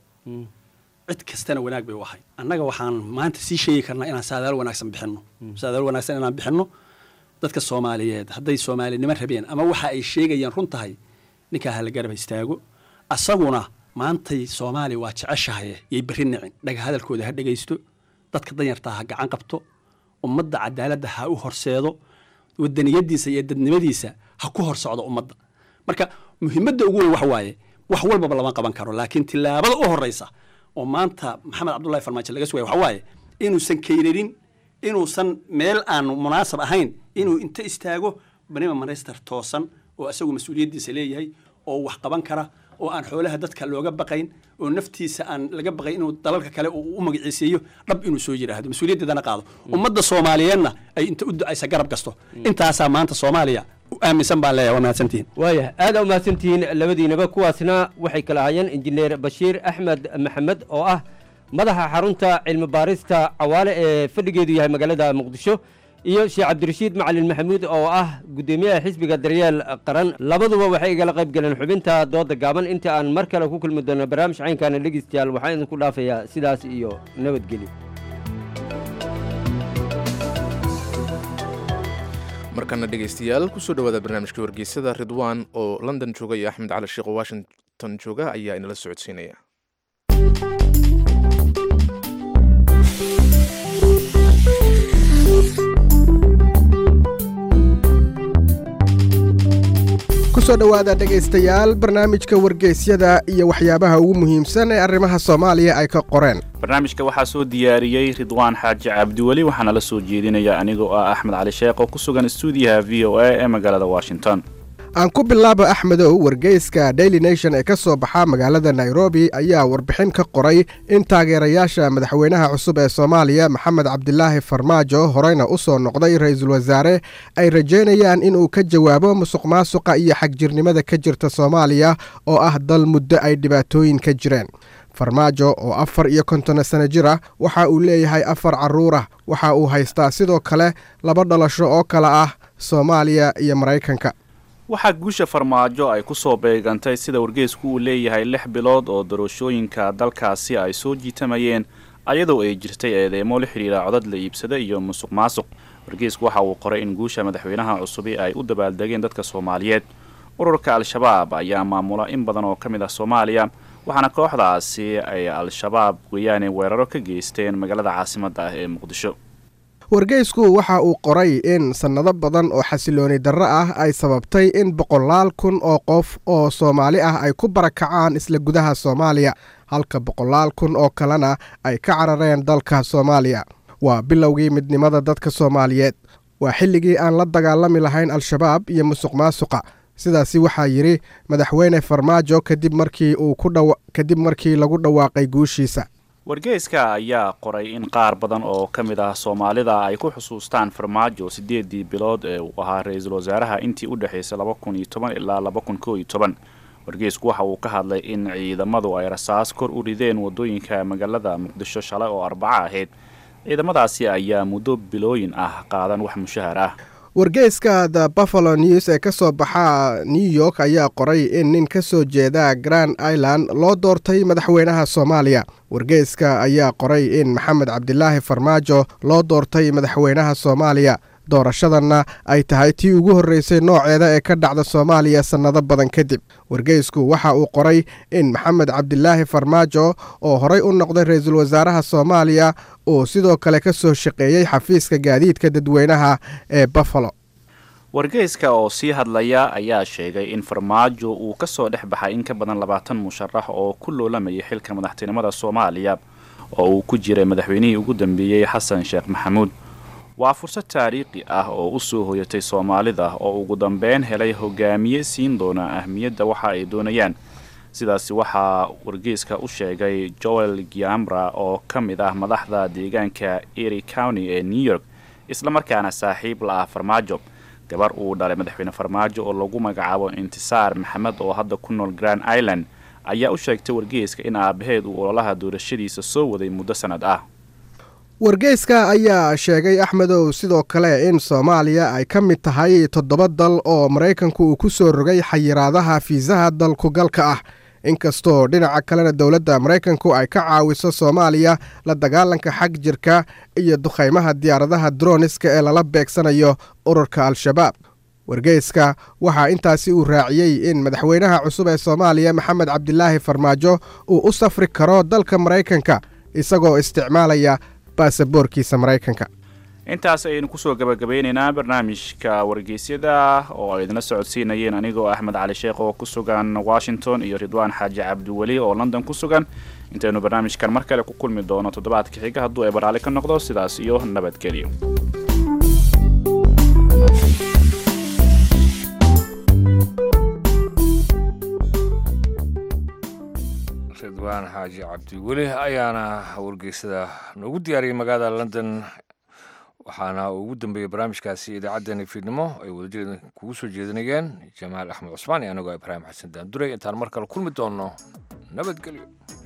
Speaker 6: cid kastana wanaag bay u ahay annaga waxaan maanta sii sheegi karnaa inaan saadaal wanaagsan bixinno saadaal wanaagsan inaan bixinno dadka soomaaliyeed hadday soomaalinimo rabeen ama waxa ay sheegayaan run tahay ninkaa hala garab istaago asaguna maantay soomaaliya waa jeceshahay yay berri nicin dhaga hadalkooda ha dhegaysto dadka danyartaa ha gacan qabto ummadda cadaaladda ha u horseedo wadaniyadiisa iyo dadnimadiisa ha ku hor socdo ummadda marka muhiimadda ugu weyn waxa waaye wax walbaba lama qaban karo laakiin tillaabada u horeysa oo maanta maxamed cabdullahi farmaajo laga sugaya waxa waaye inuusan kayrarin inuusan meel aan munaasab ahayn inuu inta istaago banima minister toosan oo isagu mas-uuliyaddiisa leeyahay oo wax qaban kara oo aan xoolaha dadka looga baqayn oo naftiisa aan laga baqayn inuu dalalka kale uu u magaciiseeyo dhab inuu soo yidhaahdo mas-uuliyaddeedana qaado ummadda soomaaliyeedna ay inta u ducaysa garab gasto intaasaa maanta soomaaliya u aaminsan baan leeyahay waa mahadsantihiin
Speaker 22: waayahay aada u mahadsantihiin labadiinaba kuwaasna waxay kala ahaayeen injineer bashiir axmed maxamed oo ah madaxa xarunta cilmi baarista cawaale ee fadhigeedu yahay magaalada muqdisho iyo sheekh cabdirashiid macalin maxamuud oo ah guddoomiyaha xisbiga daryeel qaran labaduba waxay igala qayb galeen xubinta dooda gaaban inta aan mar kale ku kulmi doono barnaamij caynkaana dhegeystayaal waxaan idinku dhaafayaa sidaas iyo nabadgelyo
Speaker 2: markana dhegeystayaal kusoo dhawaada barnaamijka wargeysada ridwaan oo london jooga iyo axmed cali sheekh oo washington jooga ayaa inala socodsiinaya
Speaker 7: kusoo dhowaada dhegaystayaal barnaamijka wargeysyada iyo waxyaabaha ugu muhiimsan ee arrimaha soomaaliya ay ka qoreen
Speaker 8: barnaamijka waxaa soo diyaariyey ridwaan xaaji cabdiweli waxaana la soo jeedinaya anigoo ah axmed cali sheekh oo ku sugan stuudiyaha v o a ee magaalada washington
Speaker 7: aan ku bilaabo axmedow wargeyska daily nation ee ka soo baxa magaalada nairobi ayaa warbixin ka qoray in taageerayaasha madaxweynaha cusub ee soomaaliya maxamed cabdilaahi farmaajo horeyna u soo noqday ra-iisul wasaare ay rajaynayaan inuu ka jawaabo musuq maasuqa iyo xagjirnimada ka jirta soomaaliya oo ah dal muddo ay dhibaatooyin ka jireen farmaajo oo afar iyo konton sano jir ah waxa uu leeyahay afar carruur ah waxa uu haystaa sidoo kale laba dhalasho oo kale ah soomaaliya iyo maraykanka
Speaker 8: waxaa guusha farmaajo ay ku soo beegantay sida wargeysku uu leeyahay lix bilood oo doorashooyinka dalkaasi ay soo jiitamayeen ayadoo ay jirtay eedeemo la xidhiira codad la iibsada iyo musuq maasuq wargeysku waxa uu qoray in guusha madaxweynaha cusubi ay u dabaaldegeen dadka soomaaliyeed ururka al-shabaab ayaa maamula in badan oo ka mid ah soomaaliya waxaana kooxdaasi ay al-shabaab weeyaane weeraro ka geysteen magaalada caasimadda ah ee muqdisho
Speaker 7: wargeysku waxa uu qoray in sannado badan oo xasilooni darro ah ay sababtay in boqolaal kun oo qof oo soomaali ah ay ku barakacaan isla gudaha soomaaliya halka boqolaal kun oo kalena ay ka carareen dalka soomaaliya waa bilowgii midnimada dadka soomaaliyeed waa xilligii aan la dagaalami lahayn al-shabaab iyo musuq maasuqa sidaasi waxaa yidhi madaxweyne farmaajo kadib markii uu ku dha kadib markii lagu dhawaaqay guushiisa
Speaker 8: wargeyska ayaa qoray in qaar badan oo ka mid ah soomaalida ay ku xusuustaan farmaajo siddeedii bilood ee uu ahaa ra-iisul wasaaraha intii u dhexaysay laba kun iyo toban ilaa laba kun koo iyo toban wargeysku waxa uu ka hadlay in ciidamadu ay rasaas kor u rideen waddooyinka magaalada muqdisho shalay oo arbaco ahayd ciidamadaasi ayaa muddo bilooyin ah qaadan wax mushahar ah
Speaker 7: wargeyska the buffalo news ee ka soo baxa new york ayaa qoray in nin ka soo jeeda grand island loo doortay madaxweynaha soomaaliya wargeyska ayaa qoray in maxamed cabdilaahi farmaajo loo doortay madaxweynaha soomaaliya doorashadanna ay tahay tii ugu horreysay nooceeda ee ka dhacda soomaaliya sannado badan kadib wargeysku waxa uu qoray in maxamed cabdilaahi farmaajo oo horey u noqday ra-iisul wasaaraha soomaaliya uu sidoo kale ka soo shaqeeyey xafiiska gaadiidka dadweynaha ee buffalo
Speaker 8: wargeyska oo sii hadlaya ayaa sheegay in farmaajo uu ka soo dhex baxay in ka badan labaatan musharax oo ku loolamayay xilka madaxtinimada soomaaliya oo uu ku jiray madaxweynihii ugu dambeeyey xasan sheekh maxamuud waa fursad taariikhi ah oo u soo hoyatay soomaalida oo ugu dambeyn helay hogaamiye siin doona ahmiyadda waxa ay doonayaan sidaasi waxaa wargeyska u sheegay joel giamra oo ka mid ah madaxda deegaanka ery county ee new york islamarkaana saaxiib la ah farmaajo gabar uu dhalay madaxweyne farmaajo oo lagu magacaabo intisaar maxamed oo hadda ku nool grand island ayaa u sheegtay wargeyska in aabaheed uu ololaha doorashadiisa soo waday muddo sannad ah
Speaker 7: wargeyska ayaa sheegay axmedow sidoo kale in soomaaliya ay ka mid tahay toddoba dal oo maraykanku uu ku soo rogay xayiraadaha fiisaha dalkugalka ah inkastoo dhinaca kalena dowladda maraykanku ay ka caawiso soomaaliya la dagaalanka xag jirka iyo dukhaymaha diyaaradaha droniska ee lala beegsanayo ururka al-shabaab wargeyska waxaa intaasi uu raaciyey in madaxweynaha cusub ee soomaaliya maxamed cabdilaahi farmaajo uu u safri karo dalka maraykanka isagoo isticmaalaya baasaboorkiisa maraykanka
Speaker 8: intaas ayaynu kusoo gabagabeynaynaa barnaamijka wargeysyada oo ay idinla socodsiinayeen anigoo axmed cali sheekh oo ku sugan washington iyo ridwaan xaaji cabdiweli oo london ku sugan intaynu barnaamijkan mar kale ku kulmi doono toddobaadka xiga hadduu ay baraali ka noqdo sidaas iyo nabadgelyo
Speaker 1: ridwaan xaaji cabdiweli ayaana wargeysada noogu diyaariyey magaalada london waxaana ugu dambeeyey barnaamijkaasi idaacaddeenii fiidnimo ay wadajir kugu soo jeedinayeen jamaal axmed cusmaan iyo anigoo ibraahim xasan daanduray intaan mar kale kulmi doonno nabadgelyo